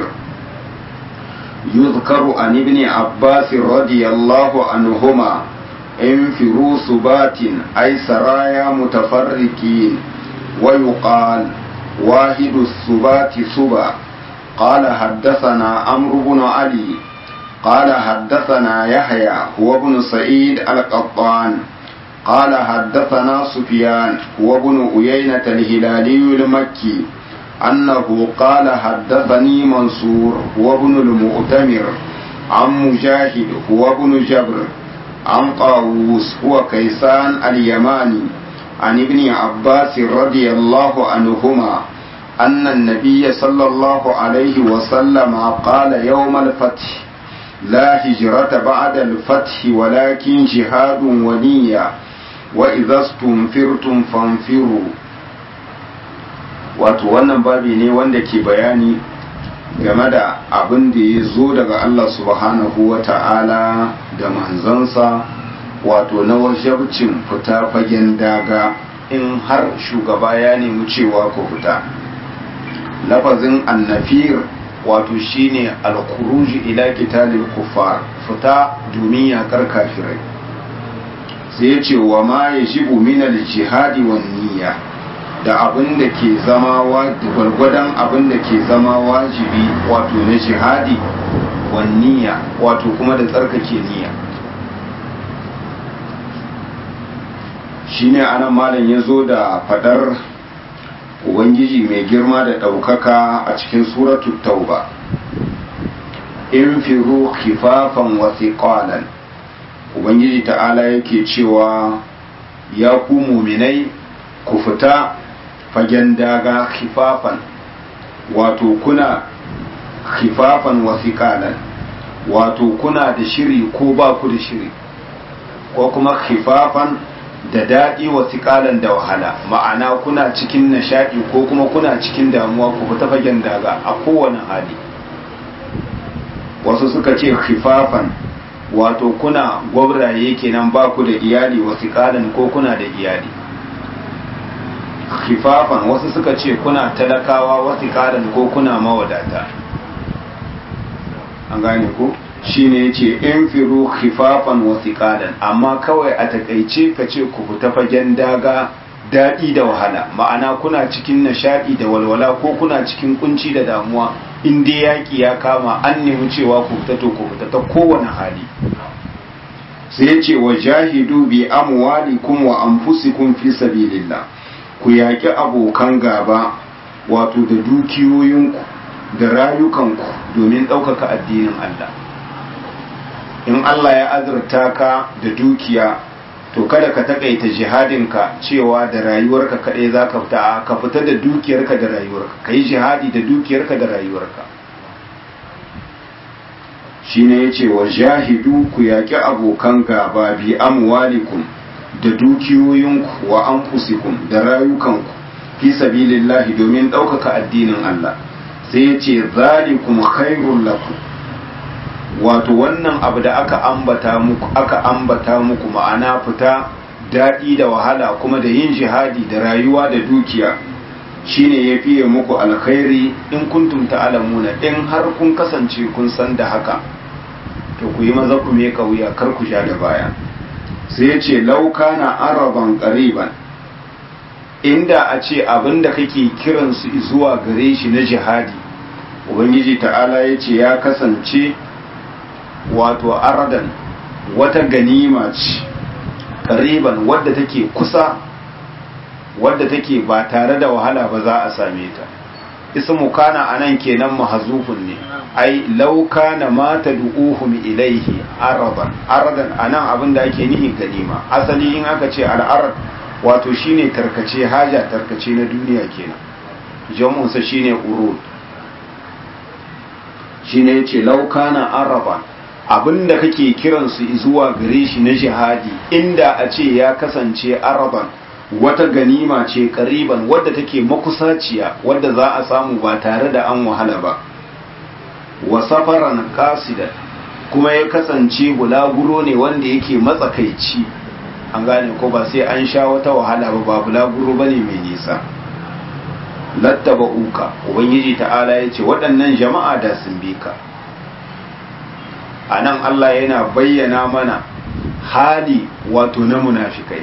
يذكر عن ابن عباس رضي الله عنهما انفروا سبات أي سرايا متفرقين ويقال واحد السبات سبا قال حدثنا عمرو بن علي قال حدثنا يحيى هو ابن سعيد القطان قال حدثنا سفيان هو ابن أيينة الهلالي المكي أنه قال حدثني منصور هو ابن المؤتمر عن مجاهد هو ابن جبر عن طاووس هو كيسان اليماني عن ابن عباس رضي الله عنهما أن النبي صلى الله عليه وسلم قال يوم الفتح لا هجرة بعد الفتح ولكن جهاد ونية وإذا استنفرتم فانفروا wato wannan babi ne wanda ke bayani game da abin da ya zo daga Allah subhanahu wa ta'ala da manzansa wato na wajabcin fita fagen daga in har shugaba ya nemi cewa ku fita lafazin annafir wato shine alkuruji ila qitalil kuffar fita domin yakar kafirai sai ya ce wa ma yajibu min al-jihadi wan niyya da abin da ke zama gwargwadon abin da ke zama wajibi wato na jihadi wan niyya wato kuma da tsarkake niyya shine anan malam ya zo da fadar ubangiji mai girma da ɗaukaka a cikin suratu tauba in firu khifafan wa thiqalan ubangiji ta'ala yake cewa ya ku muminai ku fita fagen daga khifafan wato kuna khifafan wa thiqalan wato kuna da shiri ko ba ku da shiri ko kuma khifafan da daɗi wa siƙalan da wahala ma'ana kuna cikin nishaɗi ko kuma kuna cikin damuwa ku fita fagen daga a kowane hali wasu suka ce khifafan wato kuna gwabraye kenan ba ku da iyali wa siƙalan ko kuna da iyali khifafan wasu suka ce kuna talakawa wa siƙalan ko kuna mawadata an gane ku shine yace in firu khifafan wa thiqalan amma kawai a takaice ka ce ku fita fagen daga daɗi da wahala ma'ana kuna cikin nishaɗi da walwala ko kuna cikin kunci da damuwa in dai yaƙi ya kama an nemi cewa ku fita to ku fita ta kowane hali sai ya ce wa jahidu bi amwalikum wa anfusikum fi sabilillah ku yaƙi abokan gaba wato da dukiyoyinku da rayukanku domin ɗaukaka addinin Allah in Allah ya azurta ka da dukiya to kada ka takaita jihadinka cewa da rayuwarka kaɗai za ka fita ka fita da dukiyarka da rayuwarka ka yi jihadi da dukiyarka da rayuwarka shi ne ya ce wa jahidu ku yaƙi abokan gaba bi amwalikum da dukiyoyinku wa anfusikum da rayukanku fi sabilillahi domin ɗaukaka addinin Allah sai ya ce zalikum khairul lakum wato wannan abu da aka ambata muku aka ambata muku ma'ana fita daɗi da wahala kuma da yin jihadi da rayuwa da dukiya shine ya fiye muku alkhairi in kuntum ta'lamuna in har kun kasance kun san da haka to ku yi maza ku me wuya kar ku sha da baya sai ya ce lauka na araban qariban inda a ce abin da kake kiransu zuwa gare shi na jihadi ubangiji ta'ala ya ce ya kasance wato ardan wata ganima ce ƙariban wadda take kusa wadda take ba tare da wahala ba za a same ta ismu kana anan kenan mahzufun ne ai law kana ma tad'uhum ilaihi aradan aradan anan abin da ake nihi ganima asali in aka ce al'arad wato shine tarkace haja tarkace na duniya kenan jamunsa shine urud shine yace law kana araban abinda kake kiransu zuwa gare shi na jihadi inda a ce ya kasance araban wata ganima ce kariban wadda take makusaciya wadda za a samu ba tare da an wahala ba wa safaran qasidan kuma ya kasance bulaguro ne wanda yake matsakaici an gane ko ba sai an sha wata wahala ba ba bulaguro bane mai nisa lattaba uka ubangiji ta'ala ya ce waɗannan jama'a da sun bi ka a nan Allah yana bayyana mana hali wato na munafikai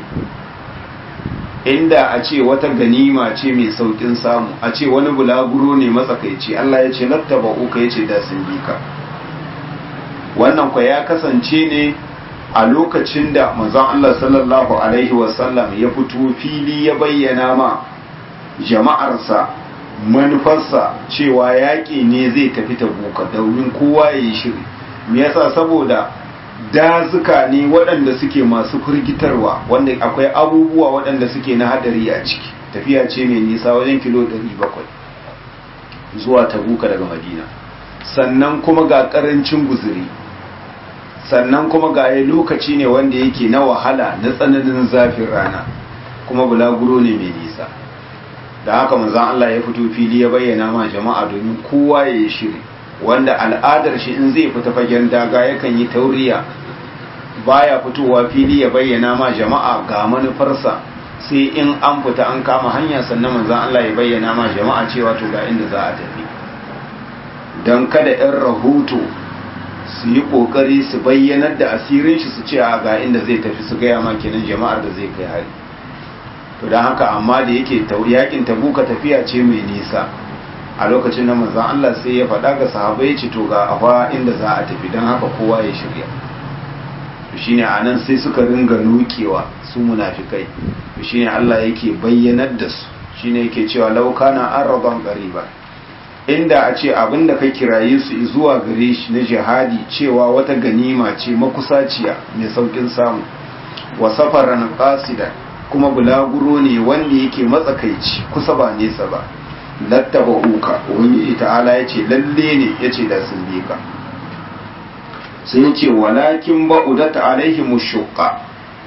inda a ce wata ganima ce mai saukin samu a ce wani bulaguro ne matsakaici Allah ya ce lattaba uka ya ce da sun bi ka wannan kwa ya kasance ne a lokacin da manzon Allah sallallahu alaihi wasallam ya fito fili ya bayyana ma jama'arsa manufarsa cewa yaƙi ne zai tafi tabuka domin kowa ya yi shiri me yasa saboda dazuka ne waɗanda suke masu firgitarwa wanda akwai abubuwa waɗanda suke na hadari a ciki tafiya ce mai nisa wajen kilo 700 zuwa tabuka daga madina sannan kuma ga ƙarancin guzuri sannan kuma ga ya lokaci ne wanda yake na wahala na tsananin zafin rana kuma bulaguro ne mai nisa da haka manzon Allah ya fito fili ya bayyana ma jama'a domin kowa ya yi shiri wanda al'adar shi in zai fita fagen daga yakan yi tauriya baya fitowa fili ya bayyana ma jama'a ga manufarsa sai in an fita an kama hanya sannan manzon Allah ya bayyana ma jama'a cewa to ga inda za a tafi don kada 'yan rahoto su yi kokari su bayyanar da asirin shi su ce a ga inda zai tafi su gaya ma kenan jama'ar da zai kai hari to don haka amma da yake yakin tabuka tafiya ce mai nisa a lokacin da manzon Allah sai ya faɗa ga sahabbai ce to ga afa inda za a tafi don haka kowa ya shirya to shine anan sai suka ringa nukewa su munafikai to shine Allah yake bayyanar da su shine yake cewa law kana araban qariba inda a ce abinda ka kiraye su zuwa gare shi na jihadi cewa wata ganima ce makusaciya mai saukin samu wa safaran qasida kuma bulaguro ne wanda yake matsakaici kusa ba nesa ba lattaba uka ubangiji ta'ala ya ce lalle ne ya ce da sun bi ka sai ya ce walakin ba'udat alaihi mushukka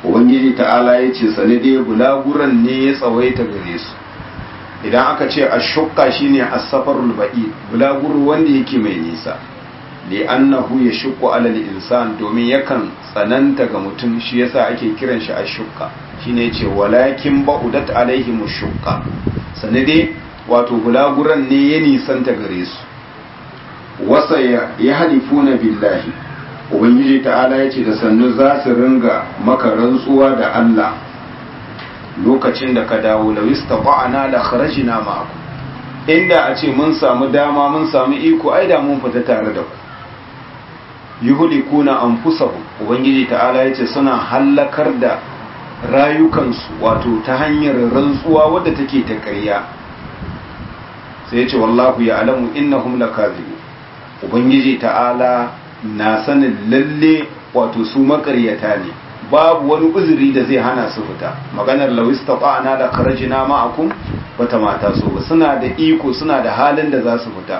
ubangiji ta'ala ya ce sani dai bulaguran ne ya tsawaita gare su idan aka ce a shukka shine as-safarul ba'id bulaguro wanda yake mai nisa li annahu yashqu ala al-insan domin yakan tsananta ga mutum shi yasa ake kiran shi ashukka shine yace walakin ba'udat alaihim shukka sani dai wato bulaguran ne ya nisanta gare su wasa ya halifuna billahi ubangiji ta'ala ya ce da sannu za su ringa maka rantsuwa da Allah lokacin da ka dawo da wista ba'ana da kharajina ma'aku inda a ce mun samu dama mun samu iko ai da mun fita tare da ku yuhlikuna anfusahum ubangiji ta'ala ya ce suna hallakar da rayukansu wato ta hanyar rantsuwa wadda take ta ƙarya sai ya ce wallahu ya alamu innahum lakazibun ubangiji ta'ala na sanin lalle wato su makaryata ne babu wani uzuri da zai hana su fita maganar lawis taqana da kharajina ma'akum bata mata so ba suna da iko suna da halin da za su fita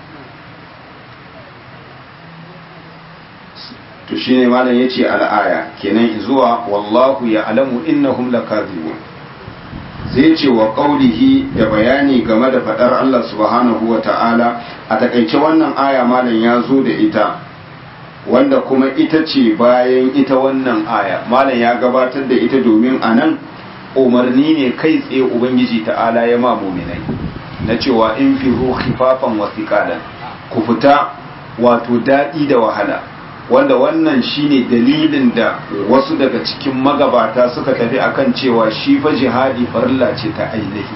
to shine malam yace al'aya kenan zuwa wallahu ya alamu innahum lakazibun zai ce wa qaulihi da bayani game da fadar Allah subhanahu wa ta'ala a takaice wannan aya malam ya zo da ita wanda kuma ita ce bayan ita wannan aya malam ya gabatar da ita domin a nan umarni ne kai tsaye ubangiji ta'ala ya ma muminai na cewa in fi khifafan wa thiqalan ku fita wato daɗi da wahala wanda wannan shine dalilin da wasu daga cikin magabata suka tafi akan cewa shi fa jihadi farilla ce ta ainihi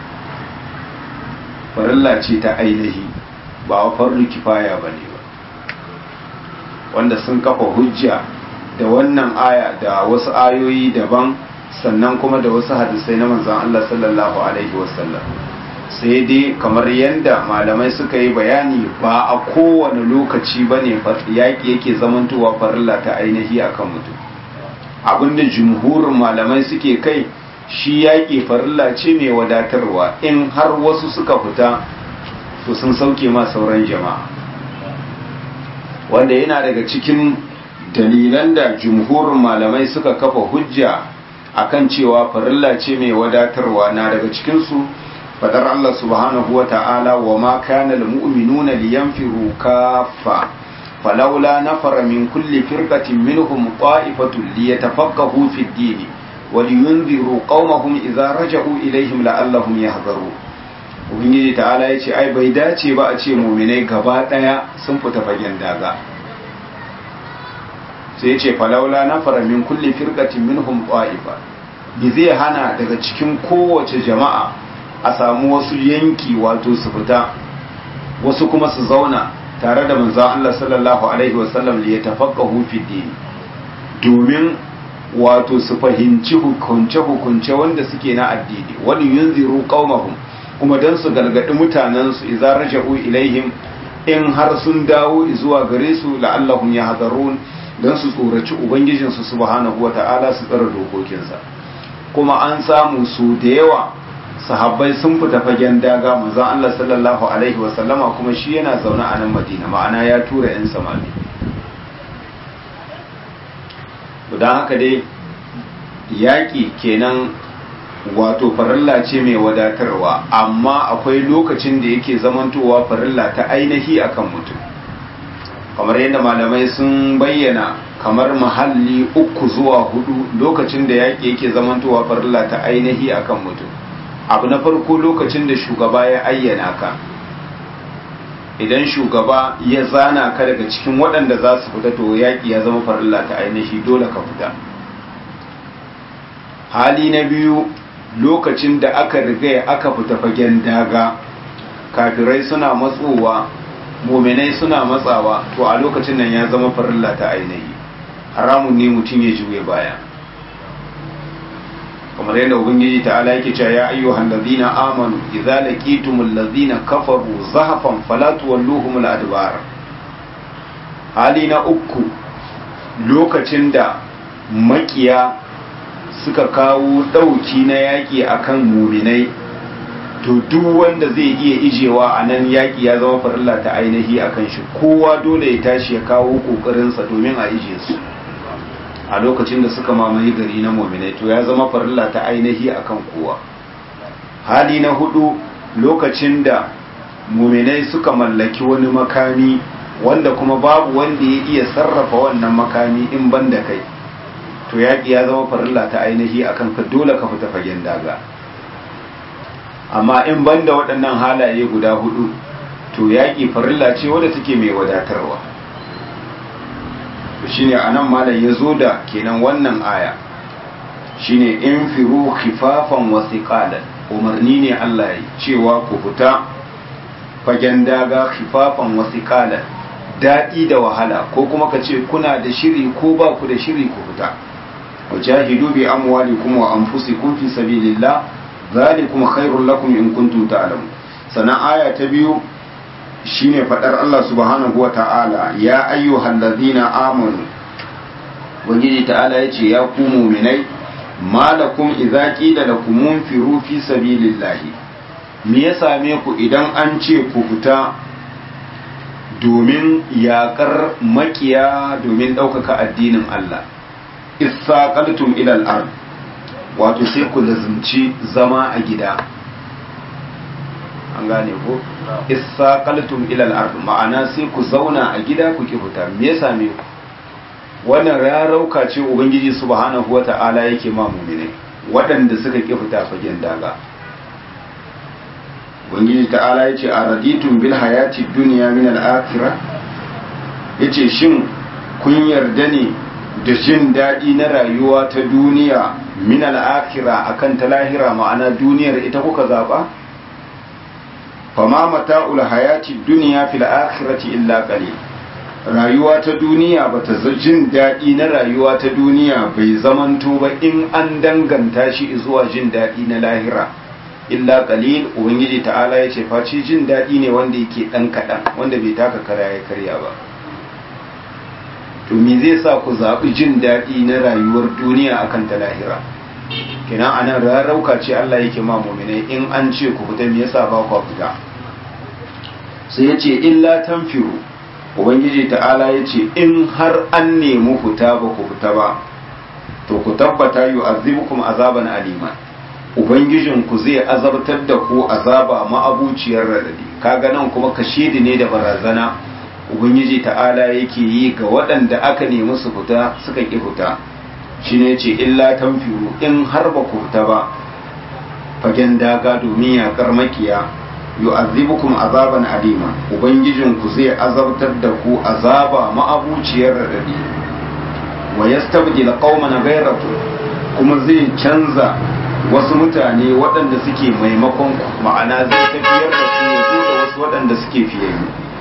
farilla ce ta ainihi ba wa farlu kifaya ba ne ba wanda sun kafa hujja da wannan aya da wasu ayoyi daban sannan kuma da wasu hadisai na manzan Allah sallallahu alaihi wasallam sai dai kamar yadda malamai suka yi bayani ba a kowane lokaci ba ne yaƙi yake zamantowa farilla ta ainihi akan mutum abinda jumhurin malamai suke kai shi yaƙi farilla ce mai wadatarwa in har wasu suka fita to sun sauke ma sauran jama'a wanda yana daga cikin dalilan da jumhurin malamai suka kafa hujja akan cewa farilla ce mai wadatarwa na daga cikinsu fadar Allah subhanahu wa ta'ala wa ma kana almu'minuna liyanfiru kaffa falawla nafara min kulli firqatin minhum qa'ifatun liyatafaqahu fi ad-din wa liyunziru qaumahum idza raja'u ilayhim la'allahum yahdharun ubangiji ta'ala yace ai bai dace ba a ce mu'minai gaba daya sun fita fagen daga sai yace falawla nafara min kulli firqatin minhum qa'ifa bi zai hana daga cikin kowace jama'a a samu wasu yanki wato su fita wasu kuma su zauna tare da manzon Allah sallallahu alaihi wasallam li yatafaqahu fi din domin wato su fahimci hukunce hukunce wanda suke na addini wani yunziru qaumahum kuma dan su galgadi mutanen su idza raja'u ilaihim in har sun dawo zuwa gare su la'allahum yahdharun dan su tsoraci ubangijin su subhanahu wata'ala su tsara dokokinsa kuma an samu su da yawa sahabbai sun fita fagen daga manzon Allah sallallahu alaihi wasallama kuma shi yana zaune a nan Madina ma'ana ya tura yan samari don haka dai yaƙi kenan wato farilla ce mai wadatarwa amma akwai lokacin da yake zamantowa farilla ta ainihi akan mutum kamar yadda malamai sun bayyana kamar mahalli uku zuwa hudu lokacin da yaƙi yake zamantowa farilla ta ainihi akan mutum abu na farko lokacin da shugaba ya ayyana ka idan shugaba ya zana ka daga cikin waɗanda za su fita to yaƙi ya zama farilla ta ainihi dole ka fita hali na biyu lokacin da aka riga aka fita fagen daga kafirai suna matsowa muminai suna matsawa to a lokacin nan ya zama farilla ta ainihi haramun ne mutum ya juye baya kamar yadda ubangiji ta'ala yake cewa ya ayyuhan ladina amanu idza laqitumul ladina kafaru zahafan fala tuwalluhum al-adbar hali na uku lokacin da makiya suka kawo dauki na yaki akan muminai to duk wanda zai iya ijewa a nan yaki ya zama farilla ta ainihi akan shi kowa dole ya tashi ya kawo kokarinsa domin a ije su a lokacin da suka mamaye gari na muminai to ya zama farilla ta ainihi akan kowa hali na hudu lokacin da muminai suka mallaki wani makami wanda kuma babu wanda ya iya sarrafa wannan makami in ban da kai to yaƙi ya zama farilla ta ainihi akan ka dole ka fita fagen daga amma in ban da waɗannan halaye guda hudu to yaƙi farilla ce wadda take mai wadatarwa shine anan malam ya zo da kenan wannan aya shine in firu khifafan wa thiqalan umarni ne Allah ya cewa ku fita fagen daga khifafan wa thiqalan daɗi da wahala ko kuma ka ce kuna da shiri ko ba ku da shiri ku fita wajahidu bi amwalikum wa anfusikum fi sabilillah zalikum khairul lakum in kuntum ta'lamun sana aya ta biyu shine fadar Allah subhanahu wa ta'ala ya ayyuhal ladhina amanu wajiji ta'ala yace ya ku mu'minai malakum idza qila lakum munfiru fi sabilillahi me ya same ku idan an ce ku fita domin yakar makiya domin ɗaukaka addinin Allah isaqaltum ila al-ard wato sai ku lazumci zama a gida an gane ko isaqaltum ila al-ard ma'ana sai ku zauna a gida ku ki fita me ya same ku wannan rarauka ce ubangiji subhanahu wata'ala yake ma mu'mine waɗanda suka ki fita fagen daga ubangiji ta'ala yace araditum bil hayati dunya min al-akhirah yace shin kun yarda ne da jin daɗi na rayuwa ta duniya min al-akhirah akan ta lahira ma'ana duniyar ita kuka zaba fama mata'ul hayati dunya fil akhirati illa qalil rayuwa ta duniya bata jin daɗi na rayuwa ta duniya bai zamanto ba in an danganta shi zuwa jin daɗi na lahira illa qalil ubangiji ta'ala ya ce face jin daɗi ne wanda yake ɗan kaɗan wanda bai taka kara ya karya ba to me zai sa ku zaɓi jin daɗi na rayuwar duniya akan ta lahira kenan anan rarrauka ce Allah yake ma mu'minai in an ce ku fita me yasa ba ku fita sai ya ce illa tanfiru ubangiji ta'ala ya ce in har an nemi fita ba ku fita ba to ku tabbata yu azibukum azaban aliman ubangijinku zai azabtar da ku azaba ma'abuciyar radadi kaga nan kuma kashidi ne da barazana ubangiji ta'ala yake yi ga waɗanda aka nemi su fita suka ƙi fita shine ce illa tanfiru in har ba ku fita ba fagen daga domin yaƙar makiya yu'azzibukum azaban alima ubangijinku zai azabtar da ku azaba ma'abuciyar radadi wa yastabdil qauman ghayrakum kuma zai canza wasu mutane waɗanda suke maimakon ku ma'ana zai tafiyar da ku ya da wasu waɗanda suke fiye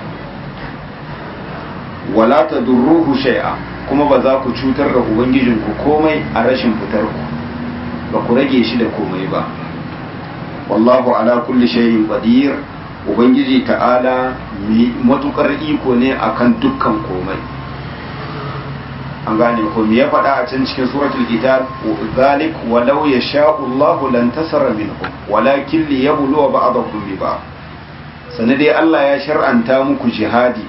wala tadurruhu shay'a kuma ba za ku cutar da ubangijinku komai a rashin fitar ku ba ku rage shi da komai ba wallahu ala kulli shay'in qadir ubangiji ta'ala matukar iko ne akan dukkan komai an gane ko me ya faɗa a can cikin suratul kitab zalik walau yasha'u Allahu lan tasara minhum walakin liyabluwa ba'dakum bi ba'd sanade Allah ya shar'anta muku jihadi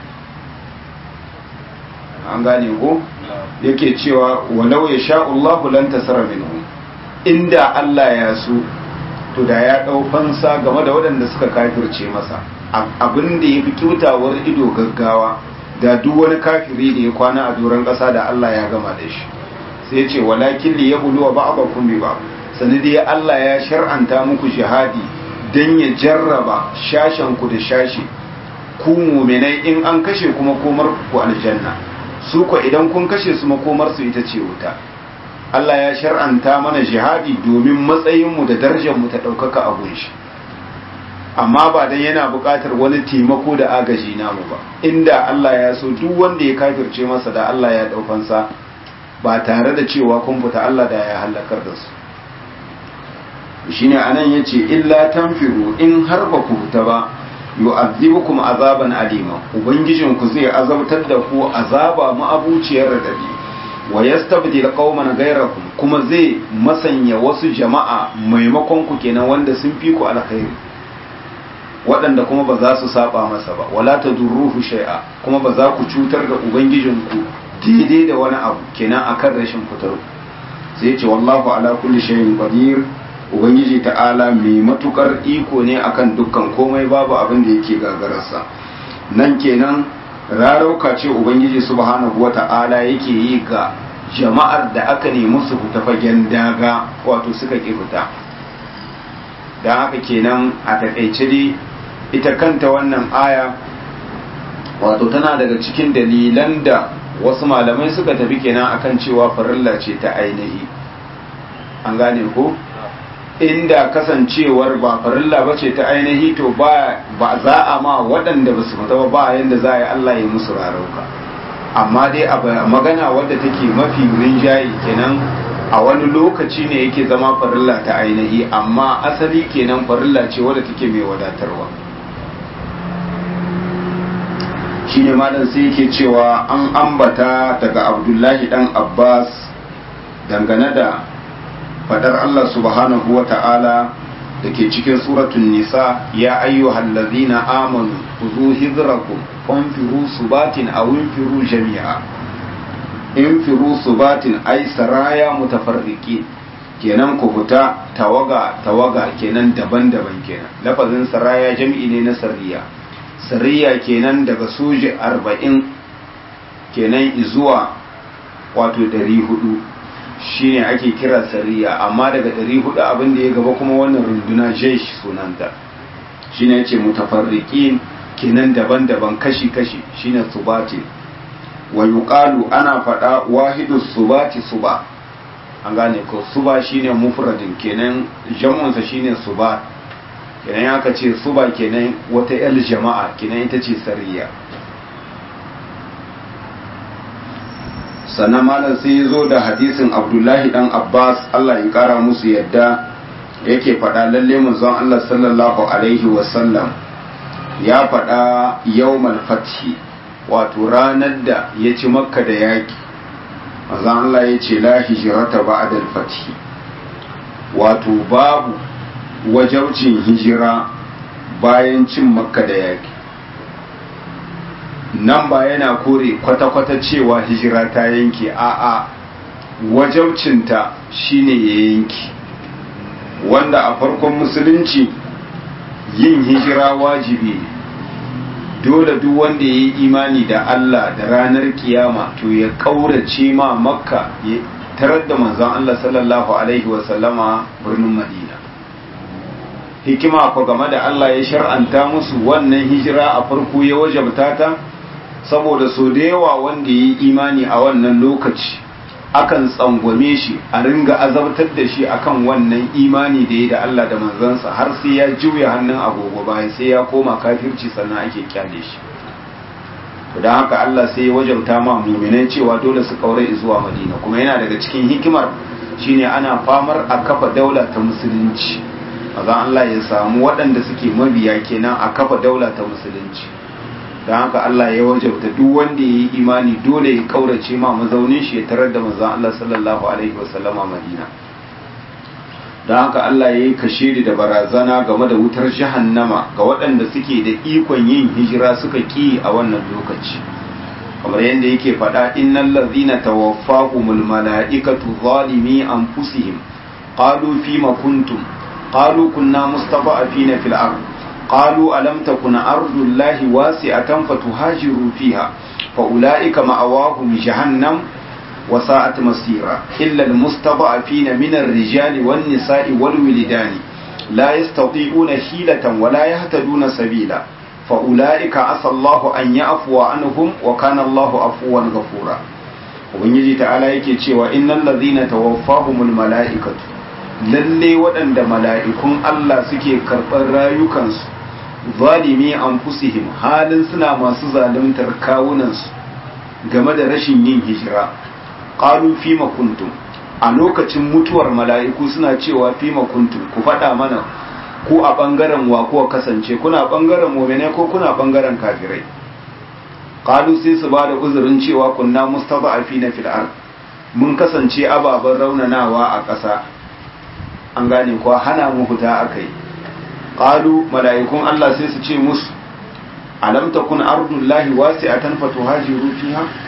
an gane ko yake cewa walau yasha'u Allahu lan tasara minhum inda Allah ya so to da ya ɗau fansa game da waɗanda suka kafirce masa abin da ya fi kyautawar ido gaggawa da duk wani kafiri da ya kwana a doron ƙasa da Allah ya gama da shi sai ce walakin li yablu wa ba'dakum bi ba sanadi Allah ya shar'anta muku jihadi dan ya jarraba shashen ku da shashi ku mu'minai in an kashe kuma komar ku aljanna su ko idan kun kashe su makomar su ita ce wuta Allah ya shar'anta mana jihadi domin matsayinmu da darajarmu ta ɗaukaka a gunshi amma ba dan yana buƙatar wani taimako da agaji namu ba inda Allah ya so duk wanda ya kafirce masa da Allah ya ɗaukansa ba tare da cewa kun fita Allah da ya halakar da su shine anan yace illa tanfiru in har ba ku fita ba yu'adhibukum azaban alima ubangijinku zai azabtar da ku azaba ma'abuciyar radadi wa yastabdil qauman ghayrakum kuma zai masanya wasu jama'a maimakon ku kenan wanda sun fi ku alkhairi waɗanda kuma ba za su saba masa ba wala tadurruhu shay'a kuma ba za ku cutar da ubangijinku daidai da wani abu kenan akan rashin fitar sai ce wallahu ala kulli shay'in qadir ubangiji ta'ala mai matukar iko ne akan dukkan komai babu abin da yake gagararsa nan kenan rarauka ce ubangiji subhanahu wata'ala yake yi ga jama'ar da aka nemi su fita fagen daga wato suka ki fita don haka kenan a takaice dai ita kanta wannan aya wato tana daga cikin dalilan da wasu malamai suka tafi kenan akan cewa farilla ce ta ainihi an gane ko inda kasancewar ba farilla ba ce ta ainihi to ba za a ma waɗanda ba su fita ba ba yadda za a yi Allah ya musu rarauka amma dai a magana wadda take mafi rinjaye kenan a wani lokaci ne yake zama farilla ta ainihi amma asali kenan farilla ce wadda take mai wadatarwa shi ne malam sai yake cewa an ambata daga abdullahi dan abbas dangane da fadar allah subhanahu wa ta'ala da ke cikin suratun nisa ya ayyuhal ladzina amanu khudhu hidrakum fanfiru subatin aw infiru jami'a infiru subatin ay saraya mutafarriqin kenan ku fita tawaga tawaga kenan daban-daban kenan lafazin saraya jami'i ne na sariya sariya kenan daga soji arba'in kenan izuwa wato ɗari hudu shine ake kira sariya amma daga ɗari hudu abin da ya gaba kuma wannan runduna jesh sunanta shine yace mutafarriqin kenan daban-daban kashi-kashi shine subati wa yuqalu ana faɗa wahidu subati suba an gane ko suba shine mufradin kenan jam'unsa shine suba kenan ya ka ce suba kenan wata yar jama'a kenan ita ce sariya sannan malam sai ya zo da hadisin abdullahi dan abbas allah ya kara musu yadda yake faɗa lalle manzon allah sallallahu alaihi wasallam ya faɗa yawmal fathi wato ranar da ya ci makka da yaƙi manzon allah ya ce la hijrata ba'da fathi wato babu wajaucin hijira bayan cin makka da yaƙi nan ba yana kore kwata-kwata cewa hijira ta yanke a'a wajaucinta shine ya yanki wanda a farkon musulunci yin hijira wajibi dole duk wanda ya yi imani da Allah da ranar kiyama to ya kaurace ma makka ya tarar da manzon Allah sallallahu alaihi wasallama birnin madina hikima ko game da Allah ya shar'anta musu wannan hijira a farko ya wajabta ta saboda so da yawa wanda ya yi imani a wannan lokaci akan tsangwame shi a ringa azabtar da shi akan wannan imani da ya da Allah da manzansa har sai ya juya hannun agogo bayan sai ya koma kafirci sannan ake kyale shi to don haka Allah sai ya wajabta ma muminai cewa dole su kaure zuwa Madina kuma yana daga cikin hikimar shine ana famar a kafa daula ta musulunci maza Allah ya samu waɗanda suke mabiya kenan a kafa daula ta musulunci don haka Allah ya wajabta duk wanda ya yi imani dole ya kaurace ma mazaunin shi ya tarar da manzon Allah sallallahu alaihi wasallama Madina don haka Allah ya yi kashiri da barazana game da wutar jahannama ga waɗanda suke da ikon yin hijira suka ki a wannan lokaci kamar yadda yake faɗa innal ladzina tawaffahumul mala'ikatu zalimi anfusihim qalu fima kuntum qalu kunna mustada'afina fil ardh قالوا ألم تكن أرض الله واسعة فتهاجروا فيها فأولئك مأواهم جهنم وساءت مصيرا إلا المستضعفين من الرجال والنساء والولدان لا يستطيعون حيلة ولا يهتدون سبيلا فأولئك عسى الله أن يعفو عنهم وكان الله عفوا غفورا ubangiji ta'ala yake cewa innal ladhina tawaffahumul mala'ikatu lalle waɗanda mala'ikun Allah suke karɓar rayukansu zalimi anfusihim halin suna masu zaluntar kawunansu game da rashin yin hijira qalu fima kuntum a lokacin mutuwar mala'iku suna cewa fima kuntum ku faɗa mana ko a ɓangaren wa kuwa kasance kuna ɓangaren mu'mine ko kuna ɓangaren kafirai qalu sai su ba da uzurin cewa kunna mustada'afina fil ard mun kasance ababen raunanawa a ƙasa an gane kuwa hana mu fita akai qalu mala'ikun Allah sai su ce musu alam takun ardullahi wasi'atan fatuhajiru fiha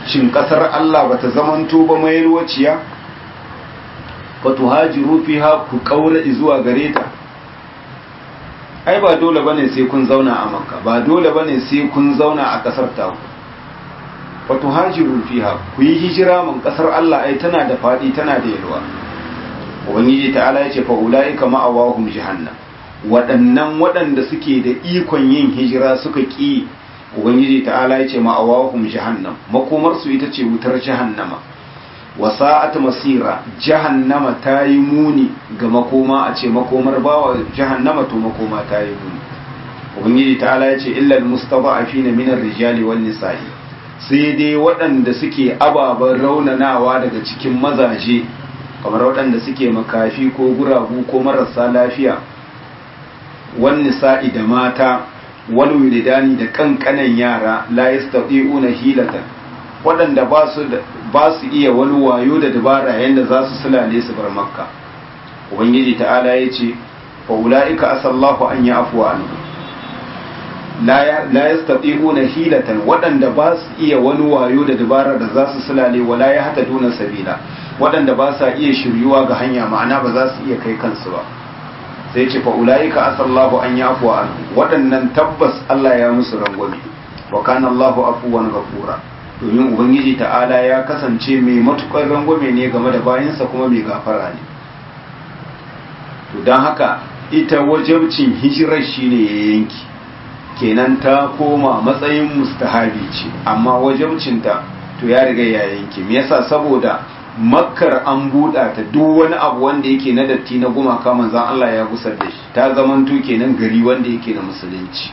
shin kasar Allah bata zamanto ba mai ruwaciya fa tuhajiru fiha ku kaura zuwa gare ta ai ba dole bane sai kun zauna a makka ba dole bane sai kun zauna a kasar ta fa tuhajiru fiha ku yi hijira mun kasar Allah ai tana da fadi tana da yalwa ubangiji ta'ala ya ce fa ulaika ma'awahum jahannam waɗannan waɗanda suke da ikon yin hijira suka ƙi ubangiji ta'ala ya ce ma'awahum jahannam makomarsu ita ce wutar jahannama wasa'at masira jahannama ta yi muni ga makoma a ce makomar bawa jahannama to makoma ta yi muni ubangiji ta'ala ya ce illal mustada'afina min ar-rijali wan nisa'i sai dai waɗanda suke ababen raunanawa daga cikin mazaje kamar waɗanda suke makafi ko guragu ko marasa lafiya wan nisa'i da mata wal wilidani da kankanan yara la yastati'una hilatan waɗanda ba su ba su iya wani wayo da dabara yanda za su sulale su bar makka ubangiji ta'ala ya ce fa ulaika asallahu an ya'fu anhu la la yastati'una hilatan waɗanda ba su iya wani wayo da dabara da za su sulale wala ya hata duna sabila waɗanda ba sa iya shiryuwa ga hanya ma'ana ba za su iya kai kansu ba sai ce fa ulaika asallahu an yafu anhu waɗannan tabbas Allah ya musu rangwame wa kana Allahu afuwan ghafura domin ubangiji ta'ala ya kasance mai matukar rangwame ne game da bayansa kuma mai gafara ne to dan haka ita wajabcin hijirar shine ya yanki kenan ta koma matsayin mustahabi ce amma wajabcinta to ya riga ya yanki me yasa saboda makkar an buɗa ta duk wani abu wanda yake na datti na gumaka manzan Allah ya gusar da shi ta zamanto kenan gari wanda yake na musulunci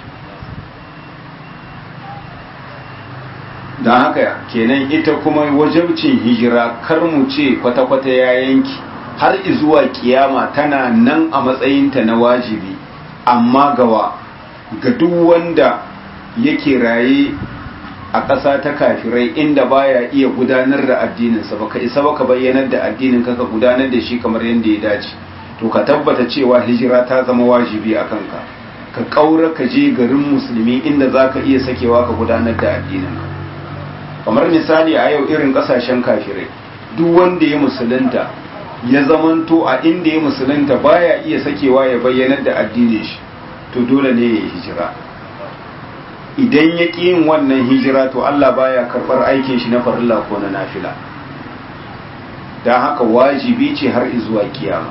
don haka kenan ita kuma wajabcin hijira kar mu ce kwata-kwata ya yanki har izuwa kiyama tana nan a matsayinta na wajibi amma gawa ga duk wanda yake raye a ƙasa ta kafirai inda baya iya gudanar da addininsa baka isa baka bayyanar da addinin ka ka gudanar da shi kamar yadda ya dace to ka tabbata cewa hijira ta zama wajibi a kanka ka ƙaura ka je garin musulmi inda za ka iya sakewa ka gudanar da addinin kamar misali a yau irin ƙasashen kafirai duk wanda ya musulunta ya zamanto a inda ya musulunta baya iya sakewa ya bayyanar da addinin shi to dole ne ya hijira idan ya ƙi yin wannan hijira to Allah baya karɓar aikin shi na farilla ko na nafila don haka wajibi ce har izuwa kiyama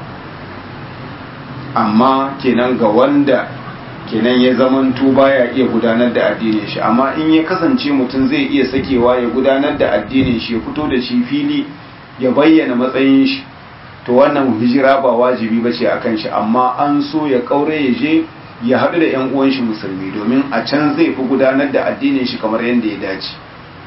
amma kenan ga wanda kenan ya zamanto baya iya gudanar da addinin shi amma in ya kasance mutum zai iya sakewa ya gudanar da addinin shi ya fito da shi fili ya bayyana matsayin shi to wannan hijira ba wajibi ba ce a kan shi amma an so ya kaure ya je ya haɗu da 'yan uwan shi musulmi domin a can zai fi gudanar da addinin shi kamar yadda ya dace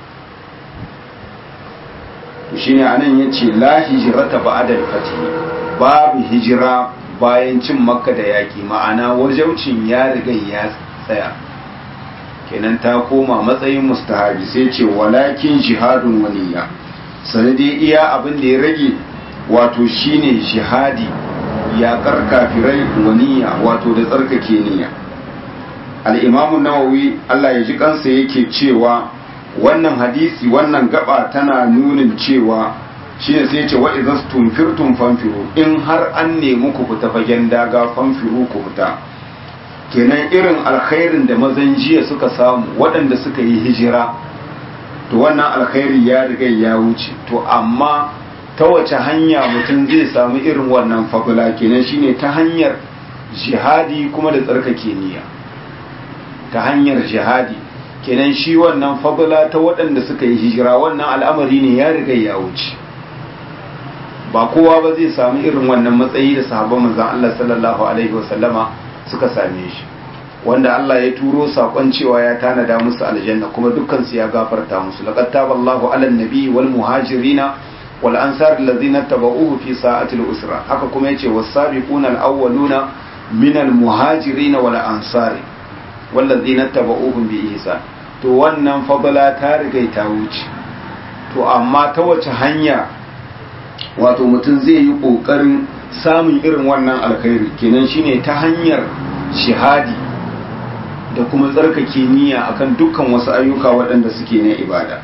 shi ne anan ya ce la hijirata ba adal fati babu hijira bayan cin makka da yaƙi ma'ana wajaucin ya riga ya tsaya kenan ta koma matsayin mustahabi sai ce walakin jihadun waniya sanadi iya abin da ya rage wato shine jihadi yaƙar kafirai waniya wato da tsarkake niyya al'imamu nawawi Allah ya ji kansa yake cewa wannan hadisi wannan gaba tana nunin cewa shi ne sai ce wa idan tumfirtum fanfiru in har an nemi ku fita fagen daga fanfiru ku fita kenan irin alkhairin da mazan jiya suka samu waɗanda suka yi hijira to wannan alkhairi ya riga ya wuce to amma ta wace hanya mutum zai samu irin wannan fagula kenan shine ta hanyar jihadi kuma da tsarkake niyya ta hanyar jihadi kenan shi wannan fagula ta waɗanda suka yi hijira wannan al'amari ne ya riga ya wuce ba kowa ba zai samu irin wannan matsayi da sahabban manzon Allah sallallahu alaihi wasallama suka same shi wanda Allah ya turo sakon cewa ya tanada musu aljanna kuma dukkan su ya gafarta musu laqad taballahu alan nabi wal muhajirina wal ansar alladhina tabauhu fi sa'atil usra haka kuma yace was-sabiquna al-awwaluna min al-muhajirin wal ansar walladhina tabauhum bi ihsan to wannan fadala ta riga ta wuce to amma ta wace hanya wato mutum zai yi kokarin samun irin wannan alkhairi kenan shine ta hanyar shihadi da kuma tsarkake niyya akan dukkan wasu ayyuka waɗanda suke na ibada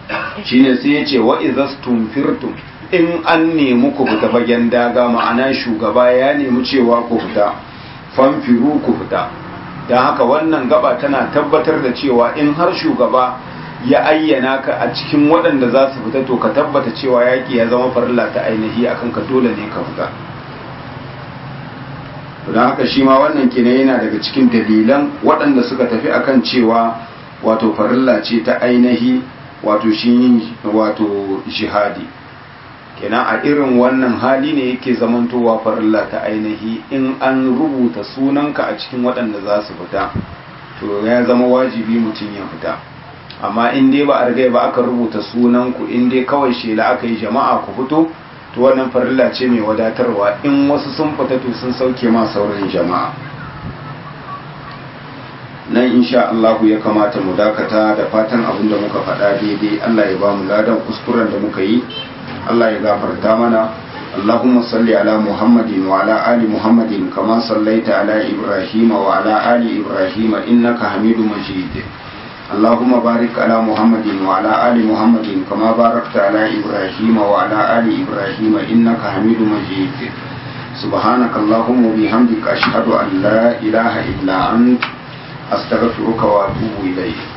shine sai ya ce wa izastum firtum in an nemi ku fita fagen daga ma'ana shugaba ya nemi cewa ku fita famfiru ku fita don haka wannan gaba tana tabbatar da cewa in har shugaba ya ayyana ka a cikin waɗanda za su fita to ka tabbata cewa yaƙi ya zama farilla ta ainihi akan ka dole ne ka fita don haka shi ma wannan kine yana daga cikin dalilan waɗanda suka tafi akan cewa wato farilla ce ta ainihi wato shi yin wato jihadi kenan a irin wannan hali ne yake zamantowa farilla ta ainihi in an rubuta sunanka a cikin waɗanda za su fita to ya zama wajibi mutum ya fita amma in dai ba a riga ba aka rubuta sunanku in dai kawai shela aka yi jama'a ku fito to wannan farilla ce mai wadatarwa in wasu sun fita to sun sauke ma sauran jama'a nan insha Allahu ya kamata mu dakata da fatan abin da muka faɗa daidai Allah ya ba mu ladan kuskuren da muka yi Allah ya gafarta mana اللهم صل على محمد وعلى آل محمد كما صليت على إبراهيم وعلى آل إبراهيم إنك حميد مجيد اللهم بارك على محمد وعلى آل محمد كما باركت على إبراهيم وعلى آل إبراهيم إنك حميد مجيد سبحانك اللهم وبحمدك أشهد أن لا إله إلا أنت أستغفرك وأتوب إليك